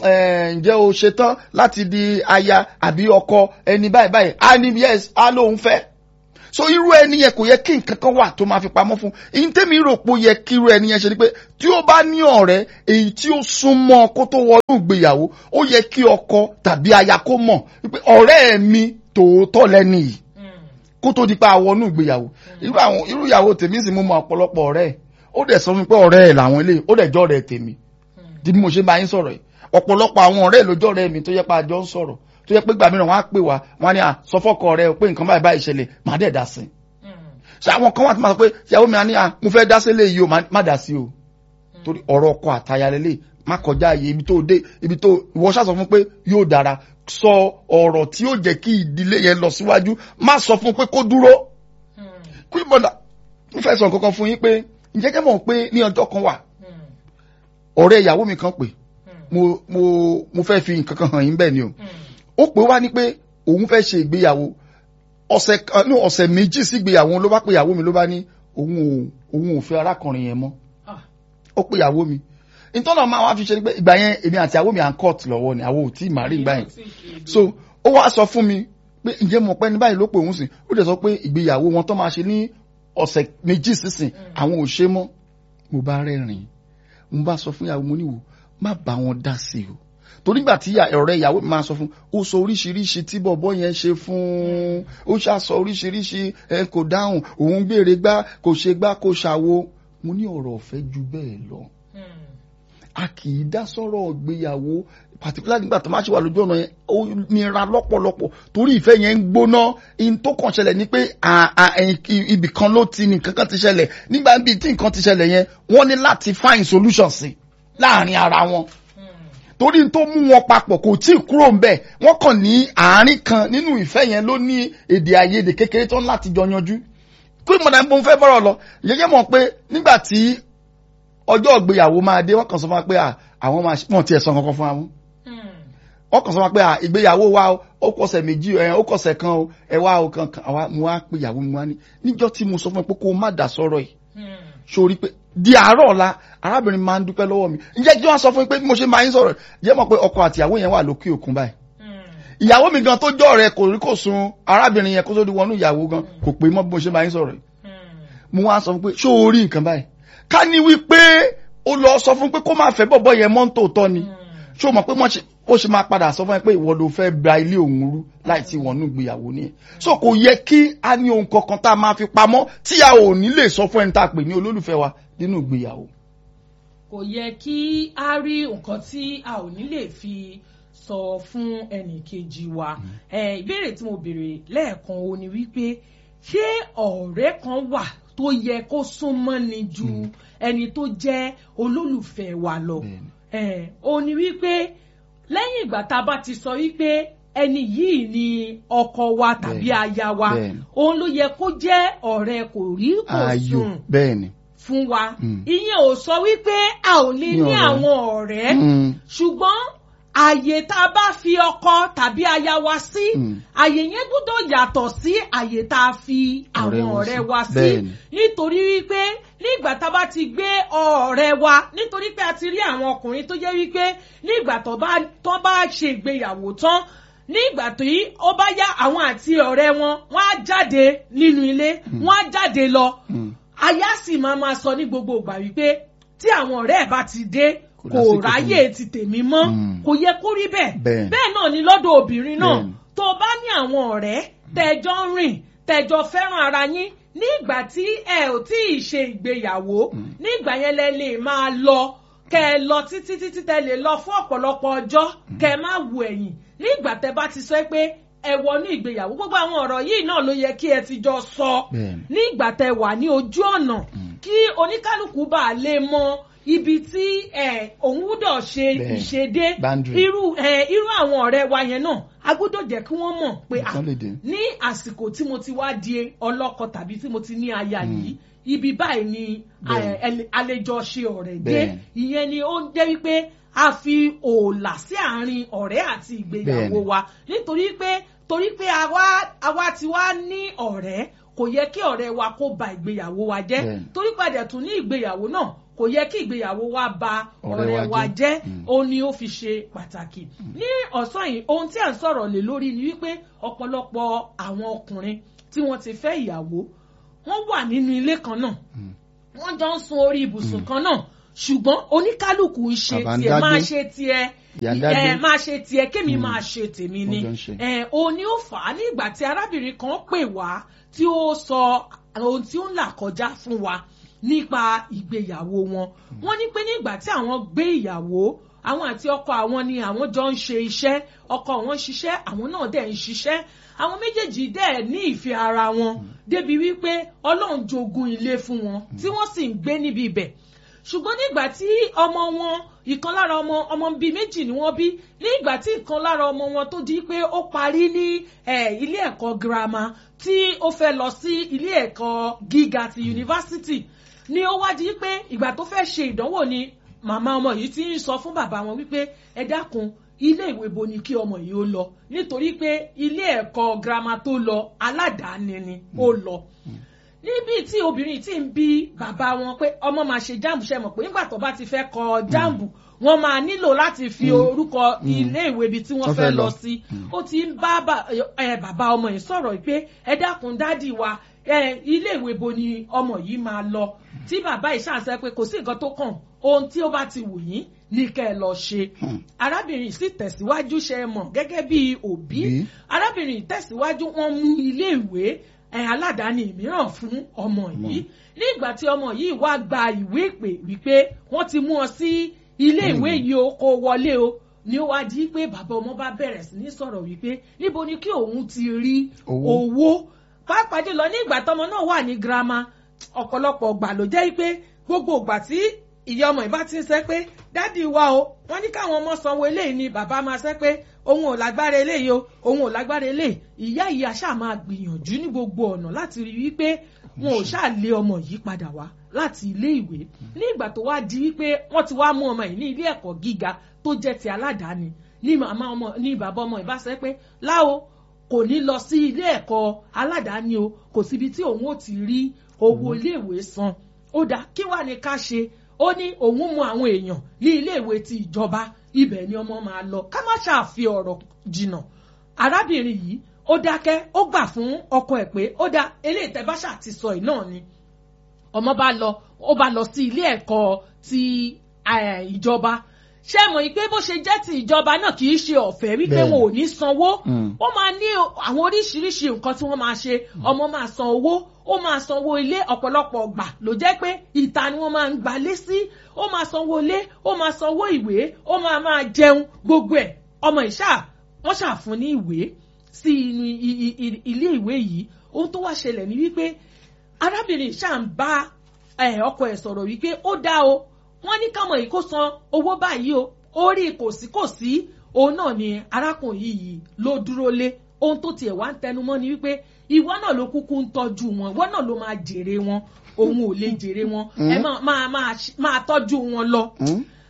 ẹ ǹjẹ́ o ṣetán láti di aya àbí ọkọ ẹni báyìí báyìí á ní yes á lóun fẹ́ so irú ẹni yẹn kò yẹ kí nǹkan kan wà tó máa fi pamọ́ fún ìyín tèmi rò pé ó yẹ kí irú ẹni yẹn ṣe ni pé tí ó bá ní ọ̀rẹ́ èyí tí ó súnmọ́ kó tó wọnú ìgbéyàwó ó yẹ kí ọkọ tàbí aya kó mọ̀ wípé ọ̀rẹ́ mi tòótọ́ lẹ́ni yìí Mm. kó tó di pa àwọnú ìgbéyàwó irú àwọn irú ìyàwó tèmi sì mú mọ ọ̀pọ̀lọpọ̀ ọ̀rẹ́ ẹ̀ ó dẹ̀ sọ fún mi pé ọ̀rẹ́ ẹ̀ làwọn eléyìí ó dẹ̀ jọ́ ọ̀rẹ́ tèmi di bí mo ṣe máa ń sọ̀rọ̀ yìí ọ̀pọ̀lọpọ̀ àwọn ọ̀rẹ́ lójọ́ ọ̀rẹ́ mi tó yẹ pé àjọ ń sọ̀rọ̀ tó yẹ pé gbà mìíràn wọ́n á pè wá wọ́n á ní à sọ fọ́kọ rẹ o pé nǹkan báyìí báyìí ṣẹlẹ̀ má dẹ̀ dá sí i Mm. ṣe àwọn kan wà tó máa sọ pé ìyàwó mi á ní à mo fẹ́ dá sí eléyìí o má dá sí o torí ọ̀rọ̀ ọkọ àtaya lélẹ̀ má kọjá ààyè ibi tó dé ibi tó ìwọ ṣàṣọ fún pé yóò dára sọ ọ̀rọ̀ tí yóò jẹ́ kí ìdílé yẹn lọ síwájú má sọ fún pé kó dúró Mm. kí bọ́dà mo fẹ́ sọ nǹkan kan fún yín pé ǹjẹ́ kẹ́ mọ̀ pé ní ọjọ́ kan wà Mm. ọ̀rẹ́ ìyàwó mi kan pè Mm. mo mo mo fẹ́ fi nǹkan kan hàn yín bẹ́ẹ̀ ni o Mm. ó pè wá ní pé òun fẹ́ ṣe ìgbéyàwó ọ̀sẹ̀ kan ní ọ̀sẹ̀ méjì sí ìgbéyàwó ló bá pè ìyàwó mi ló bá ní òun ò òun ò fẹ́ arákùnrin yẹn mọ́ Ah. ó pè ìyàwó mi ìtọ́nà máa wá fi ṣe ni pé ìgbà yẹn èmi àti ìyàwó mi à ń court lọ́wọ́ ni àwọn ò tí ì má rí ìgbà yẹn so ó wá sọ fún mi pé ǹjẹ́ mo pẹ́ ní báyìí ló pè òun sìn ó dẹ̀ sọ pé ìgbéyàwó wọn tó máa ṣe ní ọ̀sẹ̀ méjì sísìn àwọn ò ṣe mọ́ mo bá rẹ́rìn mo bá sọ fún ìyàwó mo níwò má bá wọn dá sí o torí gbà tí ìyá- ọ̀rẹ́ ìyàwó mi máa sọ fún ó sọ oríṣiríṣi tí bọ̀bọ́ yẹn ṣe fún un ó ṣàṣọ oríṣiríṣi ẹ kò dáhùn òun béèrè gbá kò ṣe gbá kò ṣàwo mo ní ọ̀rọ̀ ọ̀fẹ́ ju bẹ́ẹ̀ lọ Mm. a kì í dá sọ́rọ̀ ìgbéyàwó particularly nígbà tó máa ṣe wà lójú ọ̀nà yẹn ó nira lọ́pọ̀lọpọ̀ torí ìfẹ́ yẹn ń gbóná in tó kàn ṣẹlẹ̀ ni pé à- à- ẹ̀yìn- ibì kan ló ti ní nǹkan kan ti ṣẹlẹ̀ nígbà bíi tí nǹkan ti ṣẹlẹ̀ yẹn wọ́n ní láti find solution sí láàrin ara wọn Mm. torí tó mú wọn papọ̀ kò tí ì kúrò ńbẹ̀ wọ́n kàn ní àárín kan nínú ìfẹ́ yẹn ló ní èdè àìyedè kékeré tó ń láti jọ yanjú kí ìmọ̀dà ń bọ́ fẹ́ bọ́rọ̀ lọ yẹ́yẹ́ mọ̀ pé nígbà tí ọjọ́ ìgbéyàwó máa dé wọ́n kàn sọ fún wa pé à, àwọn máa wọ́n tiẹ̀ sọ kankan fún wa mú Mm. wọ́n kàn sọ fún wa pé à, ìgbéyàwó wa o, ó kọsẹ̀ méjì ẹ̀ ó kọsẹ̀ kan o ẹ wá o kankan àwa mo wá pé ìyàwó mi wá ní níjọ́ tí mo sọ fún ẹ pé kó o má dà sọ̀rọ̀ yìí Mm. sórí pé di àárọ̀ ọ̀la arábìnrin máa ń dúpẹ́ lọ́wọ́ mi ǹjẹ́ kí wọ́n sọ fún mi pé bí mo ṣe máa ń sọ̀rọ̀ jẹ́ mọ̀ pé ọkọ àti ìyàwó yẹn wà lókè òkun báyìí Mm. ìyàwó mi gan tó jọ́ rẹ̀ kò rí kò sun arábìnrin yẹn kó tó di wọnú ìyàwó gan kò pé mọ́ bí mo ṣe máa ń sọ̀rọ̀ yìí Mm. mo wá sọ fún pé ṣó o rí nǹkan báyìí ká ní wípé ó lọ sọ fún pé kó má fẹ́ bọ̀bọ̀ yẹn mọ́ tòótọ́ ni Mm. ṣó o mọ̀ pé wọ́n ṣe ó ṣe máa padà sọ fún ẹ pé ìwọ ló fẹ́ gba ilé òun rú láì tí wọ́n nù gbéyàwó nìyẹn so kò yẹ kí a ní ohun kankan tá a máa fi pamọ́ tí a ò ní lè sọ fún ẹni tá a pè ní olólùfẹ́ wa nínú ìgbéyàwó. kò yẹ kí a rí nǹkan tí a ò ní lè fi sọ fún ẹnì kejì wa Eh, ìbéèrè tí mo béèrè lẹ́ẹ̀kan o ni wípé ṣé ọ̀rẹ́ kan wà tó yẹ kó súnmọ́ ni ju ẹni tó jẹ́ olólùfẹ́ wa lọ Bẹ́ẹ̀ni. Eh, o ní wípé lẹ́yìn ìgbà tá a bá ti sọ wípé ẹni yìí ni ọkọ wa tàbí Bẹ́ẹ̀ni. aya wa Bẹ́ẹ̀ni. òun ló yẹ kó jẹ́ ọ̀rẹ́ kò rí kò ayò sùn bẹ́ẹ̀ ni. fún wa Mm. ìyẹn ò sọ wípé a ò lè Ní ní ọ̀rẹ́. àwọn ọ̀rẹ́ Mm. ṣùgbọ́n àyè tá a bá fi ọkọ tàbí aya wa sí Mm. àyè yẹn gbọ́dọ̀ yàtọ̀ sí àyè tá a fi àwọn Ọ̀rẹ́ wọn ọ̀rẹ́ sí. wa sí Bẹ́ẹ̀ni. nítorí wípé nígbà tá a bá ti gbé ọ̀rẹ́ wa nítorí pé a ti rí àwọn ọkùnrin tó jẹ́ wípé nígbà tó bá tó bá ṣe ìgbéyàwó tán nígbà tí ó bá yá àwọn àti ọ̀rẹ́ wọn wọ́n á jáde nínú ilé wọ́n á jáde lọ Mm. aya sì máa ma sọ ní gbogbo ìgbà wípé tí àwọn ọ̀rẹ́ ẹ̀ bá ti dé Kò kò lásìkò ráyè ti tèmi mọ́ Mm. kò yẹ kó rí bẹ́ẹ̀ Bẹ́ẹ̀. bẹ́ẹ̀ náà ni lọ́dọ̀ obìnrin náà Bẹ́ẹ̀ni. tó o bá ní àwọn ọ̀rẹ́ tẹ́jọ́ ń rìn tẹ́jọ́ fẹ́ràn ara yín nígbà tí ẹ ò tí ì ṣe ìgbéyàwó nígbà yẹn lẹ lè máa lọ kẹ ẹ lọ títí títí tẹ lè lọ fún ọ̀pọ̀lọpọ̀ ọjọ́ kẹ ẹ má wo ẹ̀yìn nígbà tẹ bá ti sọ pé ẹ wọnú ìgbéyàwó gbogbo àwọn ọ̀rọ̀ yìí náà ló yẹ kí ẹ ti jọ sọ Bẹ́ẹ̀ni. nígbà tẹ wà ní ojú ọ̀nà kí oníkálukú bá a lè mọ ibi tí ẹ, òun gbúdọ̀ ṣe Bẹ́ẹ̀ni. ìṣedé Boundary. irú ẹ, irú àwọn ọ̀rẹ́ wa yẹn náà a gbúdọ̀ jẹ́ kí wọ́n mọ̀ pé à, Nǹkan lè dé. ní àsìkò tí mo ti wá di ọlọ́kọ tàbí tí mo ti ní aya yìí ibi báyìí ni Bẹ́ẹ̀ni. ẹ, ẹ, àlejò ṣe ọ̀rẹ́ dé Bẹ́ẹ̀ni. ìyẹn ni ó ń jẹ́ wípé a fi òòlà sí àárín ọ̀rẹ́ àti ìgbéyàwó Bẹ́ẹ̀ni. wa nítorí pé torí pé àwa àwa ti wá ní ọ̀rẹ́ kò yẹ kí ọ̀rẹ́ wa kó ba ìgbéyàwó wa jẹ́ Bẹ́ẹ̀ni. torí padà tún ní ìgbéyàwó náà kò yẹ kí ìgbéyàwó wa ba Ọ̀rẹ́ ọ̀rẹ́ wa wa jẹ́. jẹ́ Mm. ó ní ó fi ṣe pàtàkì ní ọ̀sán yìí ohun tí à ń sọ̀rọ̀ lé lórí ni wípé ọ̀pọ̀lọpọ̀ àwọn ọkùnrin tí wọ́n ti fẹ́ ìyàwó wọ́n wà nínú ilé kan náà Mm. wọ́n jọ ń sun orí ibùsùn kan náà ṣùgbọ́n oníkálukú ń ṣe Bàbá ń tiẹ̀ dágbé. máa ṣe tiẹ̀ Ìyá ń dágbé. ẹ máa ṣe tiẹ̀ kémi Mm. máa ṣe tèmi ni Wọ́n jọ ń ṣe. ẹ òun ni ó fà á ní ìgbà tí arábìnrin kan pè wá tí ó sọ ohun tí ó ń là kọjá fún wa nípa ìgbéyàwó wọn wọ́n ní pé nígbà tí àwọn gbé ìyàwó àwọn àti ọkọ àwọn ni àwọn jọ ń ṣe iṣẹ́ ọkọ àwọn ń ṣiṣẹ́ àwọn náà dẹ̀ ń ṣiṣẹ́ àwọn méjèèjì dẹ̀ ní ìfẹ́ ara wọn débi wípé Ọlọ́run jogún ilé fún wọn tí wọ́n sì ń gbé níbi ibẹ̀ ṣùgbọ́n nígbà tí ọmọ wọn ìkan lára ọmọ ọmọ bíi méjì ni wọ́n bí nígbà tí ìkan lára ọmọ wọn tó di pé ó parí ní eh, ilé ẹ̀kọ́ girama tí ó fẹ́ lọ sí ilé ẹ̀kọ́ gíga ti yunifásitì ni ó wá di pé ìgbà tó fẹ́ ṣe ìdánwò ni màmá ọmọ yìí ti ń sọ fún bàbá wọn wípé ẹ dákun ilé ìwé bo ni kí ọmọ yìí ó lọ nítorí pé ilé ẹ̀kọ́ girama tó lọ aládàáni ni ó lọ níbi tí obìnrin tí ń bi bàbá wọn pé ọmọ máa ṣe jáàmù ṣe mọ̀ pé nígbà tó bá ti fẹ́ kọ jáàmù wọ́n máa nílò láti fi orúkọ ilé ìwé ibi tí wọ́n Wọ́n fẹ́ fẹ́ lọ lọ. sí ó ti ń bá bà- ẹ, bàbá ọmọ yìí sọ̀rọ̀ pé ẹ dákun dádì wa ẹ, ilé ìwé bo ni ọmọ yìí máa lọ tí bàbá yìí ṣàṣẹ pé kò sí nǹkan tó kàn ohun tí ó bá ti wù yín ní kẹ́ ẹ lọ ṣe Hmm. arábìnrin sì tẹ̀síwájú ṣe mọ̀ gẹ́gẹ́ bí òbí Bí. arábìnrin tẹ̀síwájú wọn mú ilé ìwé ẹ̀ aládàáni mìíràn fún ọmọ yìí nígbà tí ọmọ yìí wá gba ìwé ìpè wípé wọ́n ti mú ọ sí ilé ìwé yìí o kó wọlé o ni ó wá di pé bàbá ọmọ bá bẹ̀rẹ̀ sí ní sọ̀rọ̀ wípé níbo ni kí òun ti rí Owó. owó pàápàá jùlọ ní ìgbà tọmọ náà wà ní girama ọ̀pọ̀lọpọ̀ ọgbà ló jẹ́ pé gbogbo ìgbà tí ìyá ọmọ ìbá ti ń sẹ́ pé dádì wa o wọ́n ní káwọn ọmọ sanwó eléyìí ni bàbá máa sẹ́ pé òun ò lágbára eléyìí o òun ò lágbára eléyìí ìyá ìyá ṣáà máa gbìyànjú ní gbogbo ọ̀nà láti rí wípé wọn ò ṣáà lé ọmọ yìí padà wá láti ilé ìwé ní ìgbà tó wá di wípé wọ́n ti wá mú ọmọ yìí ní ilé ẹ̀kọ́ gíga tó jẹ́ ti aládàáni ní màmá ọmọ ní bàbá ọmọ ìbá sẹ́ pé láwo kò ní lọ sí ilé ẹ̀kọ́ aládàáni o kò síbi tí òun ò ti rí owó iléèwé san ó dá kí wàá ní ká ṣe ó ní òun mú àwọn èèyàn ní iléèwé ti ìjọba ibẹ̀ ni ọmọ máa lọ ká má ṣàfi ọ̀rọ̀ jìnnà arábìnrin yìí ó dákẹ́ ó gbà fún ọkọ ẹ̀ pé ó dá eléyìí tẹ́ bá ṣáà ti sọ ẹ̀ náà ni ọmọ bá lọ ó bá lọ sí ilé ẹ̀kọ́ ti eh, ìjọba ṣé mọ̀ yìí pé bó ṣe jẹ́ ti ìjọba náà kì í ṣe ọ̀fẹ́ wípé Bẹ́ẹ̀ni. wọn ò ní sanwó Mm. ó máa ní o- àwọn oríṣiríṣi nǹkan tí wọ́n máa ṣe ọmọ máa san owó ó máa sanwó ilé ọ̀pọ̀lọpọ̀ ọgbà ló jẹ́ pé ìta ni wọ́n máa ń gbalé sí ó máa sanwó ilé ó máa sanwó ìwé ó máa máa jẹun gbogbo ẹ̀ ọmọ ìṣá wọ́n ṣàfún ní ìwé sí inú i- i- i- ilé ìwé yìí ohun tó wá ṣẹlẹ̀ ní wípé arábìnrin ṣáà ń bá eh, ọkọ ẹ̀ sọ̀rọ̀ wípé ó dá o wọ́n ní kámọ̀ yìí kó san owó báyìí o orí kòsíkòsí òun náà ni arákùnrin yìí ló dúró lé ohun tó tiẹ̀ wá ń tẹnumọ́ ni wípé ìwọ náà ló kúkú ń tọ́jú wọn ìwọ náà ló máa jèrè wọn òun ò lè jèrè wọn ẹ máa máa máa ṣ- máa tọ́jú wọn lọ Hmm?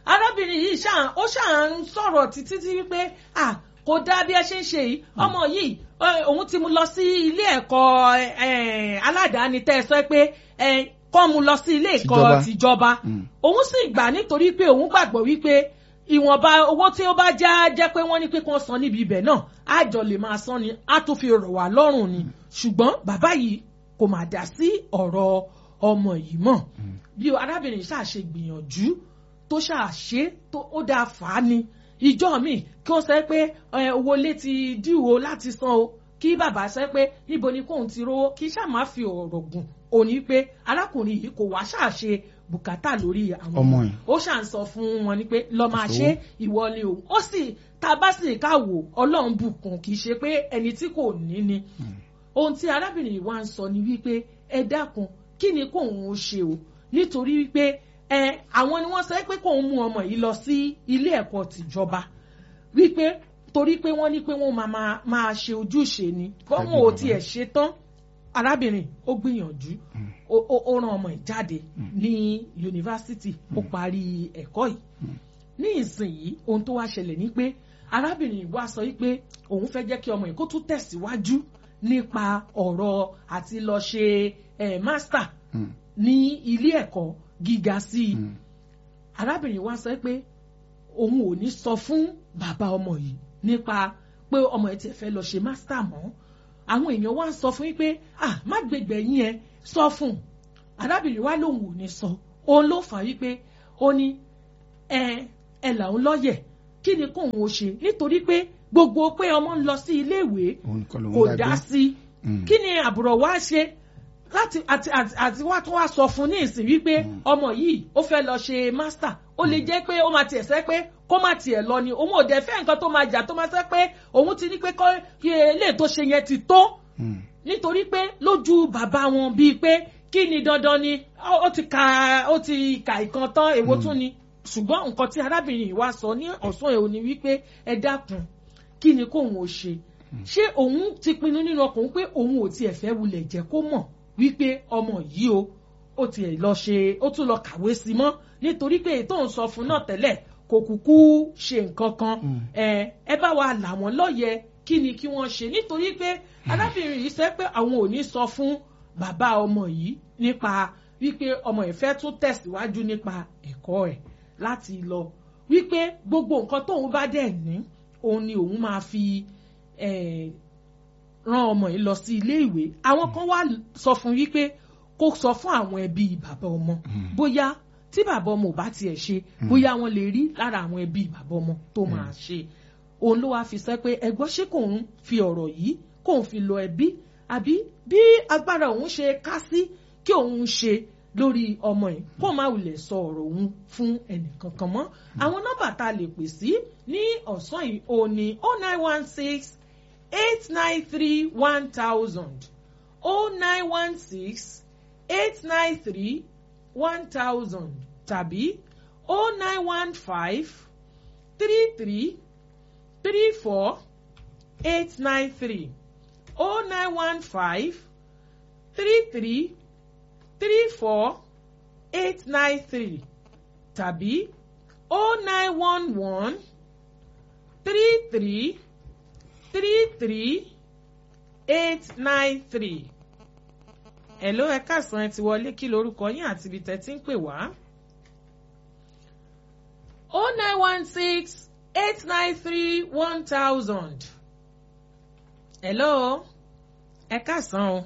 arábìnrin yìí ṣáà ó ṣáà ń sọ̀rọ̀ títí tí wípé ah kò dáa bí ẹ ṣe ń ṣe yìí ọmọ yìí ẹ, òun ti mú lọ sí ilé ẹ̀kọ́ ẹ, aládàáni tẹ́ ẹ sọ pé ẹ, kọ́ mu lọ sí ilé ẹ̀kọ́ Tìjọba. tìjọba Mm. òun sì gbà nítorí pé òun gbàgbọ́ wípé ìwọ̀nba owó tí ó bá já jẹ́ pé wọ́n ní pé kí wọ́n san níbi ibẹ̀ náà àjọ lè máa san ni á tún fi rọ̀ wá lọ́rùn ni ṣùgbọ́n bàbá yìí kò mà dá sí ọ̀rọ̀ ọmọ yìí mọ́ bí arábìnrin ṣáà ṣe gbìyànjú tó ṣáà ṣe tó ó dáa fà á ni ìjọ mi kí wọ́n sọ pé ẹ, owó ilé ti díwò láti san o kí bàbá sọ pé níbo ni kóun ti rówó kí ṣáà má fi ọ̀rọ̀ gùn òní pé arákùnrin yìí kò wá ṣáà ṣe bùkátà lórí àwọn Ọmọ yìí. ó ṣà ń sọ fún wọn ni pé lọ máa Kò ṣe ìwọ ni o ó sì tá a bá sì ká wò ọlọ́run bùkún kì í ṣe pé ẹni tí kò ní ni ohun tí arábìnrin yìí wá ń sọ ni wípé ẹ dákun kí ni kóun ó ṣe o nítorí wípé ẹ àwọn ni wọ́n sọ pé kóun mú ọmọ yìí lọ sí ilé ẹ̀kọ́ tìjọba wípé torí pé wọ́n ní pé wọ́n máa máa máa ṣe ojúṣe ni bọ́n ò tiẹ̀ ṣe tán arábìnrin ó gbìyànjú ó ó- ó rán ọmọ ẹ̀ jáde ní yunifásitì ó parí ẹ̀kọ́ yìí ní ìsinyìí ohun tó wá ṣẹlẹ̀ ni pé arábìnrin yìí wá sọ wípé òun fẹ́ jẹ́ kí ọmọ yìí kó tún tẹ̀síwájú nípa ọ̀rọ̀ àti lọ ṣe eh, master Mm. ní ilé ẹ̀kọ́ gíga sí i Mm. arábìnrin wa sọ pé òun ò ní sọ fún bàbá ọmọ yìí nípa pé ọmọ ẹ̀ tiẹ̀ fẹ́ lọ ṣe master mọ́ àwọn èèyàn wá ń sọ fún yín pé ah má gbègbè yín ẹ sọ fún un arábìnrin wa lòun ò ní sọ òun ló fà wípé ó ní ẹ ẹ làwọn lọ́yẹ̀ kí ni kóun ó ṣe nítorí pé gbogbo pé ọmọ ń lọ sí iléèwé òun kọ́ ló ń kò dá dá gbé. sí Mm. kí ni àbúrò wa ṣe láti àti àti àti wá tó wá sọ fún ní ìsìn wípé ọmọ yìí ó fẹ́ lọ ṣe master ó lè jẹ́ pé ó máa tiẹ̀ sẹ́ pé kó má tiẹ̀ lọ ni òun ò dẹ̀ fẹ́ nǹkan tó máa jà tó máa sẹ́ pé òun ti ní pé kọ́ kí eléyìí tó ṣe yẹn ti tó Mm. nítorí pé lójú bàbá wọn bíi pé kí ni dandan ni ó ó ti ka ó ti ka ìkan tán èwo tún ni ṣùgbọ́n nǹkan tí arábìnrin yìí wá sọ ní ọ̀sán ẹ̀ ò ní wípé ẹ dákun kí ni kóun ò ṣe ṣé òun ti pinnu nínú ọkùnrin pé òun ò tiẹ̀ fẹ́ wulẹ̀ jẹ́ kó mọ̀ wípé ọmọ yìí o ó tiẹ̀ lọ ṣe ó tún lọ kàwé sí mọ́ nítorí pé ètò ń sọ fún náà tẹ́lẹ̀ kò kúkú ṣe nǹkan kan Mm. ẹ ẹ bá wa là wọ́n lọ́yẹ̀ kí ni kí wọ́n ṣe nítorí pé arábìnrin yìí sẹ́ pé àwọn ò ní sọ fún bàbá ọmọ yìí nípa wípé ọmọ ẹ̀ fẹ́ tún tẹ̀síwájú nípa ẹ̀kọ́ ẹ̀ láti lọ wípé gbogbo nǹkan tóun bá dẹ̀ ní òun ni òun máa fi eh, rán ọmọ yìí lọ sí ilé ìwé àwọn kan wá sọ fún wípé kó sọ fún àwọn ẹbí bàbá ọmọ bóyá tí bàbá ọmọ ò bá tiẹ̀ ṣe bóyá wọ́n lè rí lára àwọn ẹbí bàbá ọmọ tó máa ṣe òun ló wá fi sọ pé ẹgbọ́n ṣé kò ń fi ọ̀rọ̀ yìí kò ń fi lọ ẹbí àbí bí agbára òun ṣe ká sí kí òun ṣe lórí ọmọ yìí kó má wulẹ̀ sọ ọ̀rọ̀ òun fún ẹnìkankan mọ́ àwọn nọ́mbà tá a lè pè sí ní ọ̀sán yìí ò ní oh nine one six eight nine three one thousand oh nine one six eight nine three one thousand tàbí oh nine one five three three three four eight nine three oh nine one five three three three four eight nine three tàbí oh nine one one three three three three eight nine three. Hello ẹ káàsán ẹ ti wọlé kí lorúkọ yín àti ibi tẹ́ ti ń pè wá. oh nine one six eight nine three one thousand. Hello ẹ káàsán o.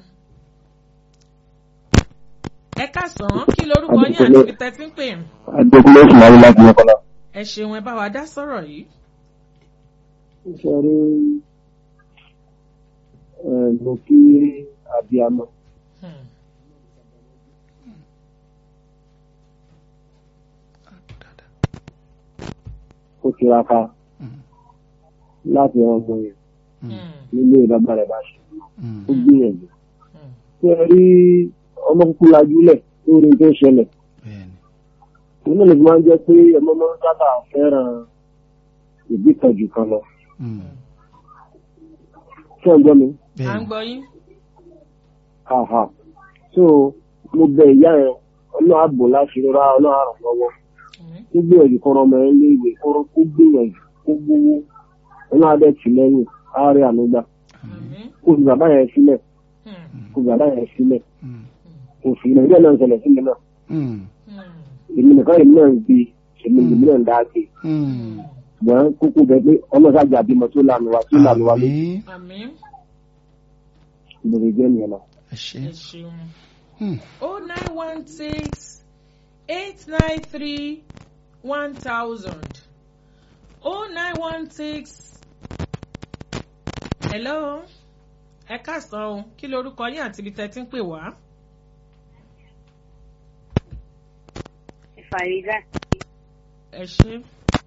ẹ káàsán kí lorúkọ yín àti ibi tẹ́ ti ń pè. adékúnlé ìsìnláyé láti mọ́kànlá. ẹ ṣeun ẹ bá wa dá sọ̀rọ̀ yìí. ṣe rí mo kí abiyamọ Hmm. kó tiraka Mm. láti ọmọ yẹn Hmm. nílé bàbá rẹ̀ bá ṣe Mm. ó gbìyànjú. Hmm. ṣe rí ọmọ kúkú lajúlẹ̀ lórí tó ṣẹlẹ̀ Bẹ́ẹ̀ni. òun náà lè fi máa ń jẹ́ pé ọmọ máa ń sábà fẹ́ràn ìbí kan jù kan lọ. Mm. ṣé ẹ gbọ́ mi? à ń Bẹ́ẹ̀ni. gbọ́ yín. Àhà. so mo bẹ ìyá yẹn ọlọ́run àbò láti rọra ọlọ́run àrùn lọ́wọ́. Hmm. kó gbìyànjú kọ́ ọmọ ẹ̀ lé ìwé kó kó gbìyànjú kó gbówó ọlọ́run adé tì lẹ́yìn àárẹ̀ ànúgbà àmín kó fi bàbá yẹn sílẹ̀ Hmm. kó fi bàbá yẹn sílẹ̀ Mm. kò fi ilẹ̀ ilé náà ń ṣẹlẹ̀ sí mi náà Mm. Hmm. èmi nìkan èmi náà ń gbé èmi èmi náà ń dá gbé Mm. ṣùgbọ́n kókó bẹ pé ọlọ́sàjà bímọ tó lànà wa tó lànà wa lójú Àmín. àmín ìbòrè jẹ́ nìyẹn náà. ẹ ṣé. ẹ ṣeun. Mm. oh nine one six eight nine three one thousand oh nine one six hello ẹ káàsán o kí lorúkọ yín àti ibi tẹ́ ti ń pè wá. Farida. ẹ ṣe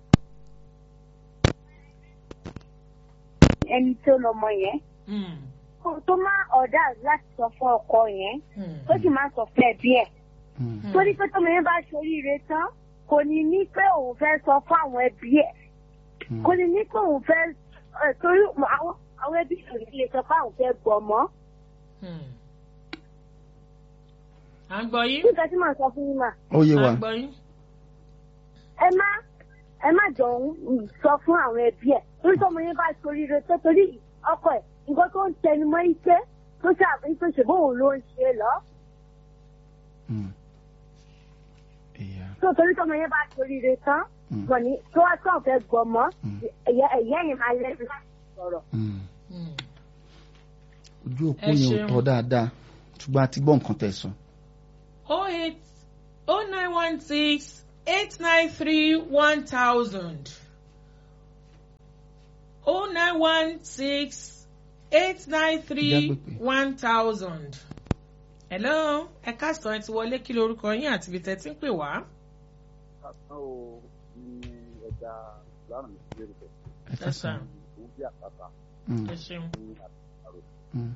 Ẹni tó lọmọ yẹn. Mm, Kó tó máa ọ̀dà láti sọ fún ọkọ yẹn. mm, Tó sì máa sọ fún ẹbí ẹ̀. Mm. Torí pé tọ́mọ yẹn bá ṣoríire tán, kò ní ní pé òun fẹ́ sọ fún àwọn ẹbí ẹ̀. Mm. Kò ní ní pé òun fẹ́ ẹ̀, torí àwọn àwọn ẹbí kò ní lè sọ fún àwọn fẹ́ gbọ́ mọ́. mm. à ń gbọ́ yín Nígbà tí màá sọ fún yín mà, ó yé à wa. ń gbọ́ yín. ẹ má ẹ má jọ ń sọ fún àwọn ẹbí ẹ̀. Torí tọ́mọ yẹn bá ṣoríire tó torí ọkọ ẹ̀ nǹkan tó ń tẹnumọ́ ike tó ṣàbí tó ṣe bóun ló ń ṣe lọ. Mm. Ìyá. tó torí tọmọ yẹn bá toríire tán Mm. gbọ̀n ní tó wá tó ọ̀fẹ́ gbọmọ Mm. ẹ̀yẹ ẹ̀yẹ yẹn máa lẹ́nu láti sọ̀rọ̀. Mm. Mm. ojú òpó Ẹ yẹn ò ṣeun. tọ́ dáadáa ṣùgbọ́n a ti gbọ́ nǹkan tẹ̀ sọ. oh eight oh nine one six eight nine three one thousand oh nine one six eight nine three Ìjà pípé. one thousand. hello ẹ káàsán ẹ ti wọlé kí lorúkọ yín àti ibi tẹ́ ti ń pè wá. Àtàn o ní ẹja lánàá mi sí lérúkẹ. ẹ ká sọ. sir. Òun bí àpáta Mm. ẹ ṣeun ní àtàrò Mm.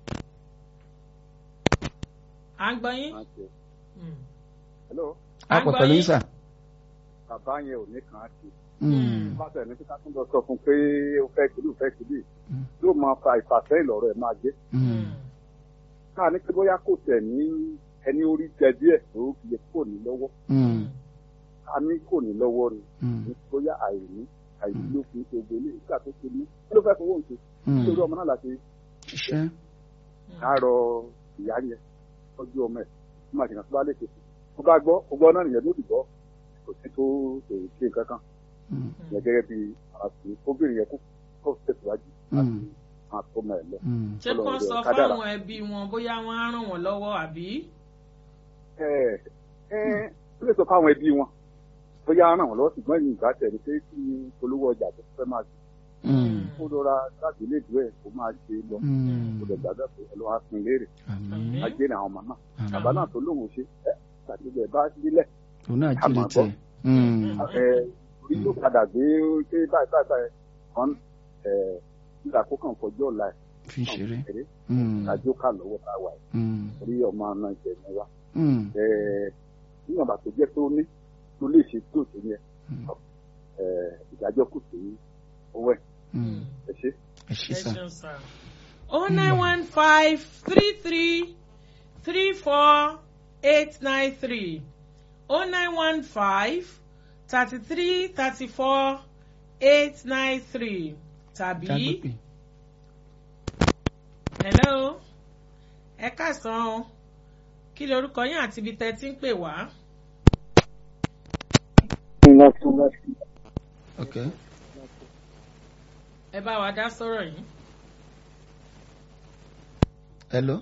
à ń gbọ́ yín. máa ṣe. Mm. Hello, a À ń pọ̀ gbọ́ pẹ̀lú yín. yín sà. bàbá yẹn ò ní kàn án ṣe. Mm. Bá tẹ̀ ní kíkà tún lọ sọ fún pé ó fẹ́ kìlú fẹ́ kìlú. Mm. Yóò máa fa ìfàsẹ́yìn lọ́rọ̀ ẹ̀ máa gbé. Mm. Káà ní pé bóyá kò tẹ̀ ní ẹni orí jẹ díẹ̀ ló fi lè kò ní lọ́wọ́. Mm. A ní kò ní lọ́wọ́ ni. Mm. Ní bóyá àìní àìní ló fi ń ṣe gbélé nígbà tó ṣe ní. Kí ló fẹ́ fowó ń ṣe? Mm. Nítorí ọmọ náà láti ṣiṣẹ́. àárọ̀ ìyá yẹn tọ́jú ọmọ ẹ̀ tó máa ṣèkàn tó bá lè ṣe tó bá gbọ́ ó gbọ́ náà nìyẹn ló ti gbọ́ kò sí tó ṣe ṣe nǹkan kan Mm. yẹn gẹ́gẹ́ bí àti obìnrin yẹn kó kó tẹ̀síwájú láti Mm. máa tó ọmọ ẹ̀ lọ. Mm. ṣé kàn sọ Kádàrá. fáwọn ẹbí wọn bóyá wọn á ràn wọn lọ́wọ́ àbí. ẹ ẹ ó lè sọ fáwọn ẹbí wọn bóyá ràn wọ́n lọ́wọ́ ṣùgbọ́n ìyìn ìgbà tẹ̀ ní pé kí ni polówó ọjà tó fẹ́ máa ṣe Mm. kó lọ́ra láti ilé ìdúró ẹ̀ kó máa ṣe lọ Mm. kó lè gbàgbọ́ pé ẹ lọ́wọ́ á pin léèrè Àmín. ajé ni àwọn ọmọ náà Àmín. bàbá náà tó lóun ṣe ẹ tàbí bẹ́ẹ̀ bá sílẹ̀ òun náà a jíire máa tẹ̀. Mm. ẹ orí tó padà gbé pé báyìí báyìí báyìí kan ẹ nígbà kó kàn fọjọ́ ọ̀la ẹ̀ fi ń ṣeré. kéré Mm. kájó kà lọ́wọ́ tá a wà yìí Mm. orí ọmọ náà jẹ ní wa Mm. ẹ níwọ̀n bá tó jẹ́ tó ní tó lè ṣe tó tó yẹ Mm. ẹ ìdájọ́ kù sí owó ẹ̀ Mm. ẹ ṣe. ẹ ṣé ẹ sà. ṣeun sá. oh nine one five three three three four eight nine three oh nine one five thirty three thirty four eight nine three tàbí jágbépè. hello ẹ káàsán o kí lorúkọ yín àti ibi tẹ́ ti ń pè wá. ok. ẹ bá wa dá sọ̀rọ̀ yìí. hello.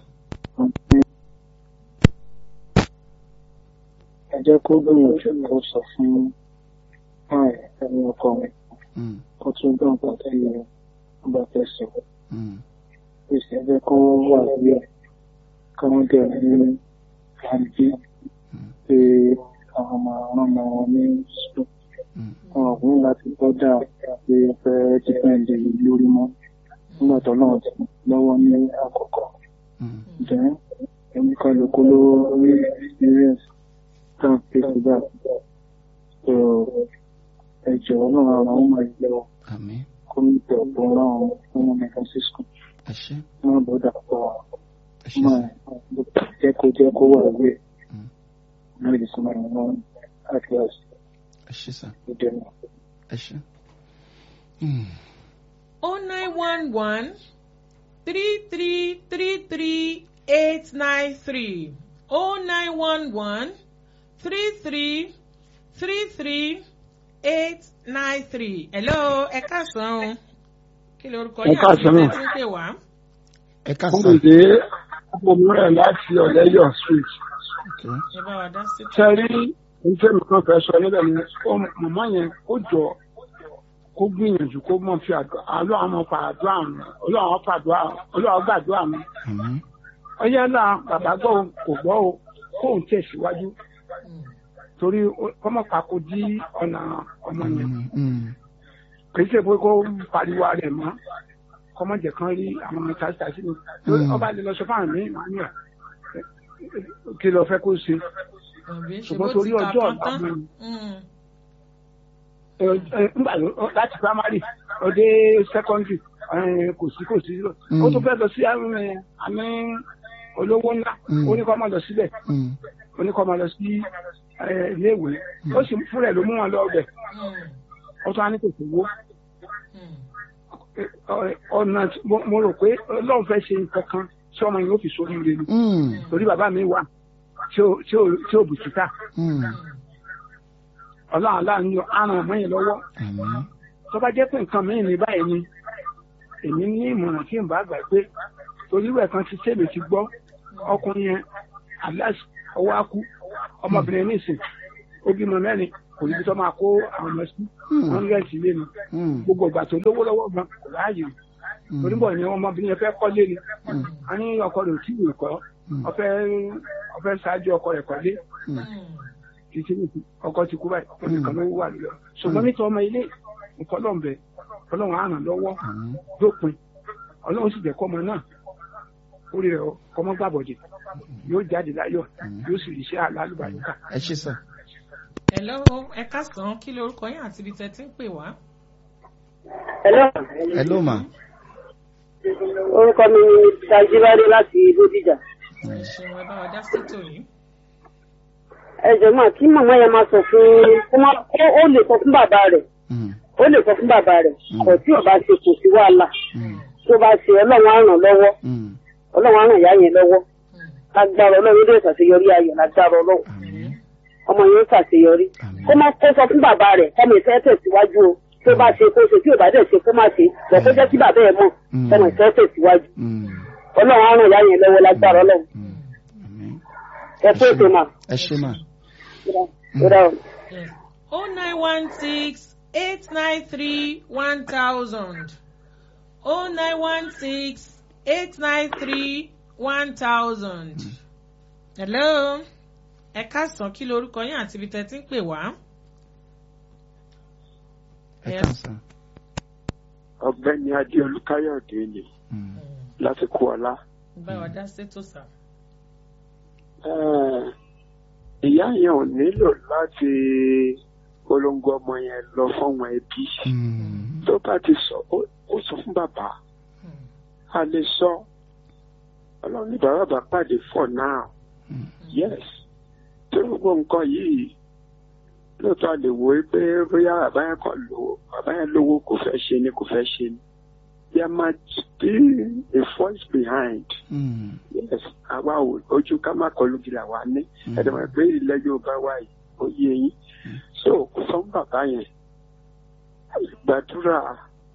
ẹ jẹ́ kó gbìyànjú kó sọ fún ẹni ọkọ mi Mm. kó tún gbọ́ nǹkan tẹ́lẹ̀ ọba fẹ́ sọ Mm. pèsè ẹ jẹ́ kó wà lórí ẹ̀ kí wọ́n dẹ̀ ní àǹtí pé àwọn ọmọ àwọn ọmọ wọn ní sùn Mm. wọn ò ní láti gbọ́dọ̀ pé fẹ́ dípẹ́ǹdì lórí mọ́ nígbà tó náà ti lọ́wọ́ ní àkọ́kọ́ Mm. jẹ́ ẹni kálukú ló rí experience tán pé síbẹ̀ so ẹ jọ̀wọ́ náà àwọn ọmọ ìlẹ̀ àmín. kọ́mítì ọ̀pọ̀ náà fún ọmọ ẹ̀ka sísùn ẹ ṣé. wọn bọ́dà pọ̀ ẹ ṣé máa sà. jẹ́ kó jẹ́ kó wà lórí ẹ̀ Mm. náà lè sọ máa wọn àti àṣì ẹ ṣé. oh nine one one three three three three eight nine three oh nine one one three three three three eight nine three. hello ẹ káàsán o kí lorúkọ Ẹ yín àti káàsán. ìṣẹ́ tí ń pè wá. ẹ Wọ́n káàsán. lè dé ọmọmúrẹ̀ láti ọ̀lẹ́yọ̀ street. Okay. ẹ bá wa dá sí. Ṣé rí níṣẹ́ mi kan fẹ́ sọ níbẹ̀ ni ó màmá yẹn ó jọ kó gbìyànjú kó mọ̀ fi àdúrà ọlọ́run mọ̀ fa àdúrà mi ọlọ́run fàdúrà ọlọ́run gbàdúrà mi. Àmín. Ọyẹ́ náà bàbá gbọ́ o, kò gbọ́ o kóun tẹ̀síwájú torí ó- kọ́mọ̀ pàkó dí ọ̀nà ọmọ yẹn. Mm, mm. kì í ṣe pé kó pariwo rẹ̀ mọ́ kọ́mọ̀jẹ̀ kan rí àwọn ọmọ tàṣítàṣí mi lórí Mm. ọba lè lọ sọ fáwọn mi màá ní ẹ̀ kí lọ fẹ́ kó ṣe Àbí ṣe ṣùgbọ́n bó torí ti kà ọjọ́ tán ọ̀la tán. mi Mm. ẹ, ẹ, ńgbà ló- láti primary ọdẹ secondary ẹ, kò sí kò sí Mm. ó tún fẹ́ lọ sí àmì àmì olówó ńlá Mm. ó ní kó máa lọ síbẹ̀ Mm. ó ní kó máa lọ sí ẹ, iléèwé ó sì fúnra ẹ̀ ló mú wọn lọ ọbẹ̀ Mm. ó tún á ní kò sí owó Mm. ọ̀nà tí- mo mo rò pé ọlọ́run fẹ́ ṣe nǹkan kan tí ọmọ yìí ó fi sórí ire ni Mm. torí bàbá mi wà tí ò tí ò tí ò bùkítà Mm. ọlọ́run aláàánú àrùn ọmọ yẹn lọ́wọ́ Àmín. tó bá jẹ́ pé nǹkan mìíràn ní báyìí ni èmi ní ìmọ̀ràn tí n bá gbà pé torí ìwẹ̀ kan ti sèmi ti gbọ́ ọkùnrin yẹn alas ọwọ́ á kú ọmọbìnrin nísìn ó bímọ mẹ́rin kò níbi tó máa kó àwọn ọmọ sí Mm. wọn rẹ̀ sí ilé ni Mm. gbogbo ìgbà tó lówó lọ́wọ́ gan kò láàyè Mm. torí bọ̀ ni ọmọbìnrin yẹn fẹ́ kọ́lé ni Mm. a ní ọkọ rẹ̀ ò tí ì kọ́ Mm. ọfẹ́ ọfẹ́ ṣáájú ọkọ rẹ̀ kọ́lé Mm. títí nìkú ọkọ ti kú báyìí ó nìkan ló wà lọ ṣùgbọ́n nítorí ọmọ ilé nǹkan lọ́nbẹ ọlọ́run á ràn lọ́wọ́ Àmín. dópin ọlọ́run sì jẹ́ kọ́ ọmọ náà orí rẹ̀ kọ́mọ́ gbàbọ̀dẹ̀ yóò jáde láyọ̀ yóò sì rí iṣẹ́ alálùbáríkà. ẹ ṣé sà. hello ẹ káàsán kí lorúkọ yín àti ibi tẹ́ ti ń pè wá. Hello. hello ma. Orúkọ mi ni Tajibade láti Bódìjà. ẹ ṣeun ẹ bá wa dá sí tòní. Ẹ jọ̀ọ́ mà kí màmá yẹn máa sọ fún kó má ó ó lè sọ fún bàbá rẹ̀. Mm. Ó lè sọ fún bàbá rẹ̀. Mm. Kò tí ò bá ṣe kò sí wàhálà. Mm. Tó bá ṣe ọlọ́run á ràn lọ́wọ́. Mm. Ọlọ́run á ràn ìyá yẹn lọ́wọ́. Lágbára ọlọ́run yóò dé ṣàṣeyọrí ayọ̀ lágbára ọlọ́run. Àmín. Ọmọ yẹn ó ṣàṣeyọrí. Àmín. Kó má kó sọ fún bàbá rẹ̀ kọ́mọ ìfẹ́ tẹ̀síwájú o. Tó bá ṣe kó ṣe tí ò bá dẹ̀ ṣe kó má ṣe. Bọ̀ kó jẹ́ kí bàbá ẹ̀ mọ̀. Mm. Kọ́mọ ìfẹ́ tẹ̀síwájú. Mm. Ọlọ́run á ràn ìyá yẹn lọ́wọ́ lágbára ọlọ́run. Mm. Àmín. Ẹ kú ètò mà. ẹ ṣé ma. Ó dà o. Yes. Oh nine one six eight nine three one thousand. Oh nine one six eight nine three one thousand. Hello. Ẹ káàsán kí lorúkọ yín àti ibi tẹ́ ti ń pè wá. ẹ Yes. káàsán. ọ̀gbẹ́ni adéolú káyọ̀dé ni Mm. láti kú ọlá. Bá wa dá sétò sá. Eh, ìyá yẹn ò nílò láti polongo ọmọ yẹn lọ fọwọn ẹbí Mm. tó bá ti sọ ó ó sọ fún bàbá a lè sọ ọlọ́run ní bàbá bá pàdé for now Mm. yes tó gbogbo nǹkan yìí lóòótọ́ a lè wo pé bóyá bàbá yẹn kàn lówó bàbá yẹn lówó kò fẹ́ ṣe ni kò fẹ́ ṣe ni there might be a force behind Mm. yes àwa ò ojú ká má kọlu gìlà wa ní Mm. ẹ̀dọ̀mọ̀ pé ilẹ̀ yorùbá wa yìí ó yé yín so kò sọ fún bàbá yẹn gbàdúrà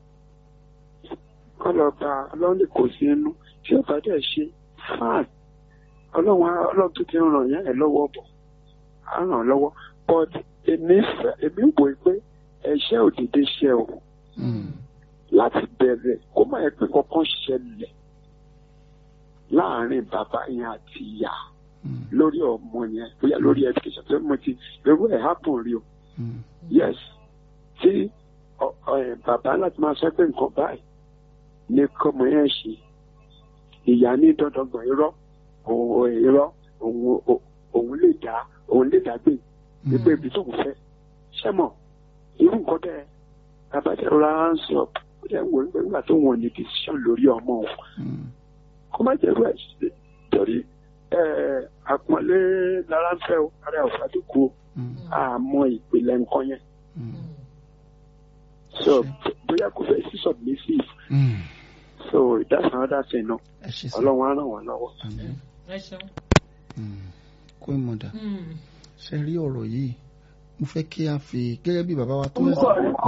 kọlọba ọlọ́run lè kò sí inú tí ọba dẹ̀ ṣe fine ọlọ́run á- ọlọ́run tó ti ràn yẹn ẹ̀ lọ́wọ́ bọ̀ á ràn án lọ́wọ́ but èmi fẹ́ èmi wò ó pé ẹ̀ṣẹ̀ òdìdí ṣe o Mm. láti bẹ̀rẹ̀ kó má yẹ pé kankan ṣẹlẹ̀ láàrin bàbá yẹn àti ìyá Mm. lórí ọmọ yẹn bóyá lórí education tó mo ti irú ẹ̀ happen rí o Mm. yes tí ọ- ọ, ẹ, bàbá láti máa sọ pé nǹkan báyìí ní kọ́mọ yẹn ṣe ìyá ní dandangbọ̀n irọ́ òun irọ́ òun ò- òun lè dá òun lè dá gbé gbígbé ibi tóun fẹ́ ṣẹ́mọ̀ irú nǹkan bẹ́ẹ̀ bàbá tẹ rọra hands up ó dẹ̀ wò ó nígbà tó wọ̀n ní decision lórí ọmọ òun Mm. kó má jẹ́ irú ẹ̀ ṣe torí ẹ̀, àpọ́nlé lára ń fẹ́ o ara ẹ̀ ò fàdúkú o Mm. àmọ́ ìpìlẹ̀ nǹkan yẹn Mm. so bóyá kò fẹ́ sí submissive Mm. so that's another thing náà ẹ ṣe sá ọlọ́run á ràn wọ́n lọ́wọ́. àmín ẹ ṣeun. Mm. kó ìmọ̀dà Mm. ṣe rí ọ̀rọ̀ yìí mo fẹ́ kí a fi gẹ́gẹ́ bí bàbá wa tó yẹ sí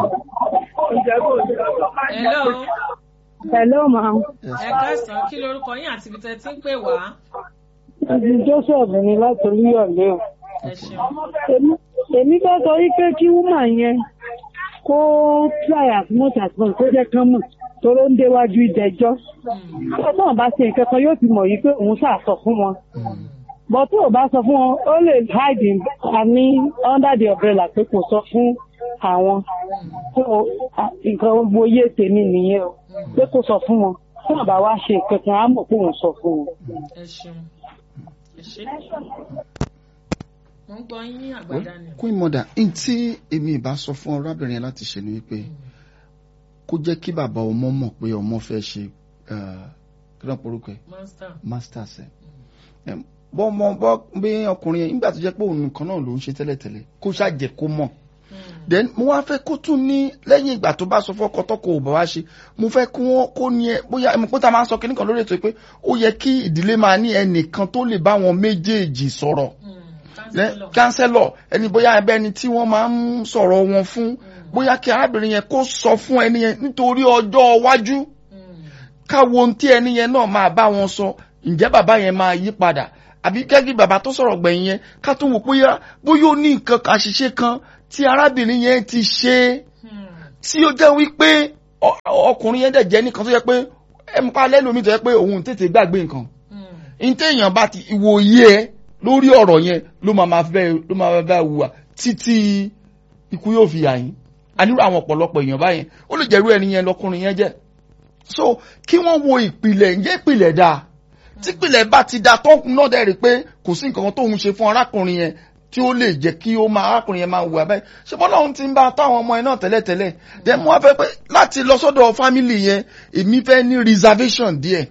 hello Hello, ma'am. ẹ káàsán kí lorúkọ yín àti ibi tẹ́ ti ń pè wá. Ìdí Joseph ni láti Olúyọ̀lé o. ẹ ṣeun. Èmi- Èmi fẹ́ sọ wípé kí wúmà yẹn kó try as much as possible kó jẹ́ kán mọ̀ toró ń déwájú ìdẹ́jọ́. Mm. Tó náà bá ṣe nǹkan kan yóò ti mọ̀ yìí pé òun ṣàṣọ fún wọn. Bọ̀ tó o bá sọ fún wọn, ó lè hide in àmì under the umbrella pé kò sọ fún àwọn. So, à, nǹkan gbogbo yé tèmi nìyẹn o. Pé kò sọ fún wọn. Tó náà bá wá ṣe nǹkan kan, á mọ̀ pé òun sọ fún wọn. ẹ ṣeun. ẹ ṣe. mo ń gbọ́ yín ní àgbàdá ni. kó ìmọ̀dà n tí èmi ìbá sọ fún ọrábìnrin yẹn láti ṣe ni wípé kó jẹ́ kí bàbá ọmọ mọ̀ pé ọmọ fẹ́ ṣe eh, kí ló ń porúkọ ẹ̀ master. masters ẹ̀ Em, bọ́ ọmọ bọ́ bí ọkùnrin yẹn nígbà tó jẹ́ pé òun nìkan náà ló ń ṣe tẹ́lẹ̀tẹ́lẹ̀ kó ṣàjẹ́ kó mọ̀ then mo wá fẹ́ kó tún ní lẹ́yìn ìgbà tó bá sọ fọ́kọ tọ́kọ ò bá wá ṣe mo fẹ́ kí wọ́n kó ní ẹ bóyá ẹ̀mí pé tá a máa ń sọ kíní kan lórí ètò yìí pé ó yẹ kí ìdílé máa ní ẹnìkan tó lè bá wọn méjèèjì sọ̀rọ̀ kánsẹ́lọ̀ ẹni bóyá ẹbẹ́ ẹni tí wọ́n máa ń sọ̀rọ̀ wọn fún bóyá kí arábìnrin yẹn kó sọ fún ẹni yẹn nítorí ọjọ́ iwájú káwo ohun tí ẹni yẹn náà máa bá wọn sọ ǹjẹ́ bàbá yẹn máa yí padà àbí gẹ́gẹ́ bàbá tó sọ̀rọ̀ gbẹ̀yìn yẹn ká tó wò bóyá bóyá ó ní nǹkan kan àṣìṣe kan tí arábìnrin yẹn ti ṣe tí ó jẹ́ wípé ọ- ọkùnrin yẹn dẹ̀ jẹ́ nìkan tó yẹ pé ẹ̀mí pa lẹ́lòmíì tó yẹ pé òun tètè gbàgbé nǹkan ntẹ̀yàn bá ti ìwòye ẹ lórí ọ̀rọ̀ yẹn ló máa ma fẹ́ ló máa ma bá wùwà títí ikú yóò fi yà yín ànírò àwọn ọ̀pọ̀lọpọ̀ èèyàn báyẹn ó lè jẹ́rú ẹni yẹn lọkùnrin yẹn jẹ́ so kí wọ́n wo ìpìlẹ̀ ǹjẹ́ ìpìlẹ̀ dáa tí ìpìlẹ̀ bá ti da tó náà dẹ̀ rí pé kò sí nǹkan kan tóun ṣe fún arákùnrin yẹn tí ó lè jẹ́ kí ó máa arákùnrin yẹn máa wùwà báyìí ṣé bọ́lá òun ti ń bá táwọn ọmọ yẹn náà tẹ́lẹ̀tẹ́lẹ̀ then mo wá fẹ́ pé láti lọ sọ́dọ̀ fámìlì yẹn èmi fẹ́ ní reservation díẹ̀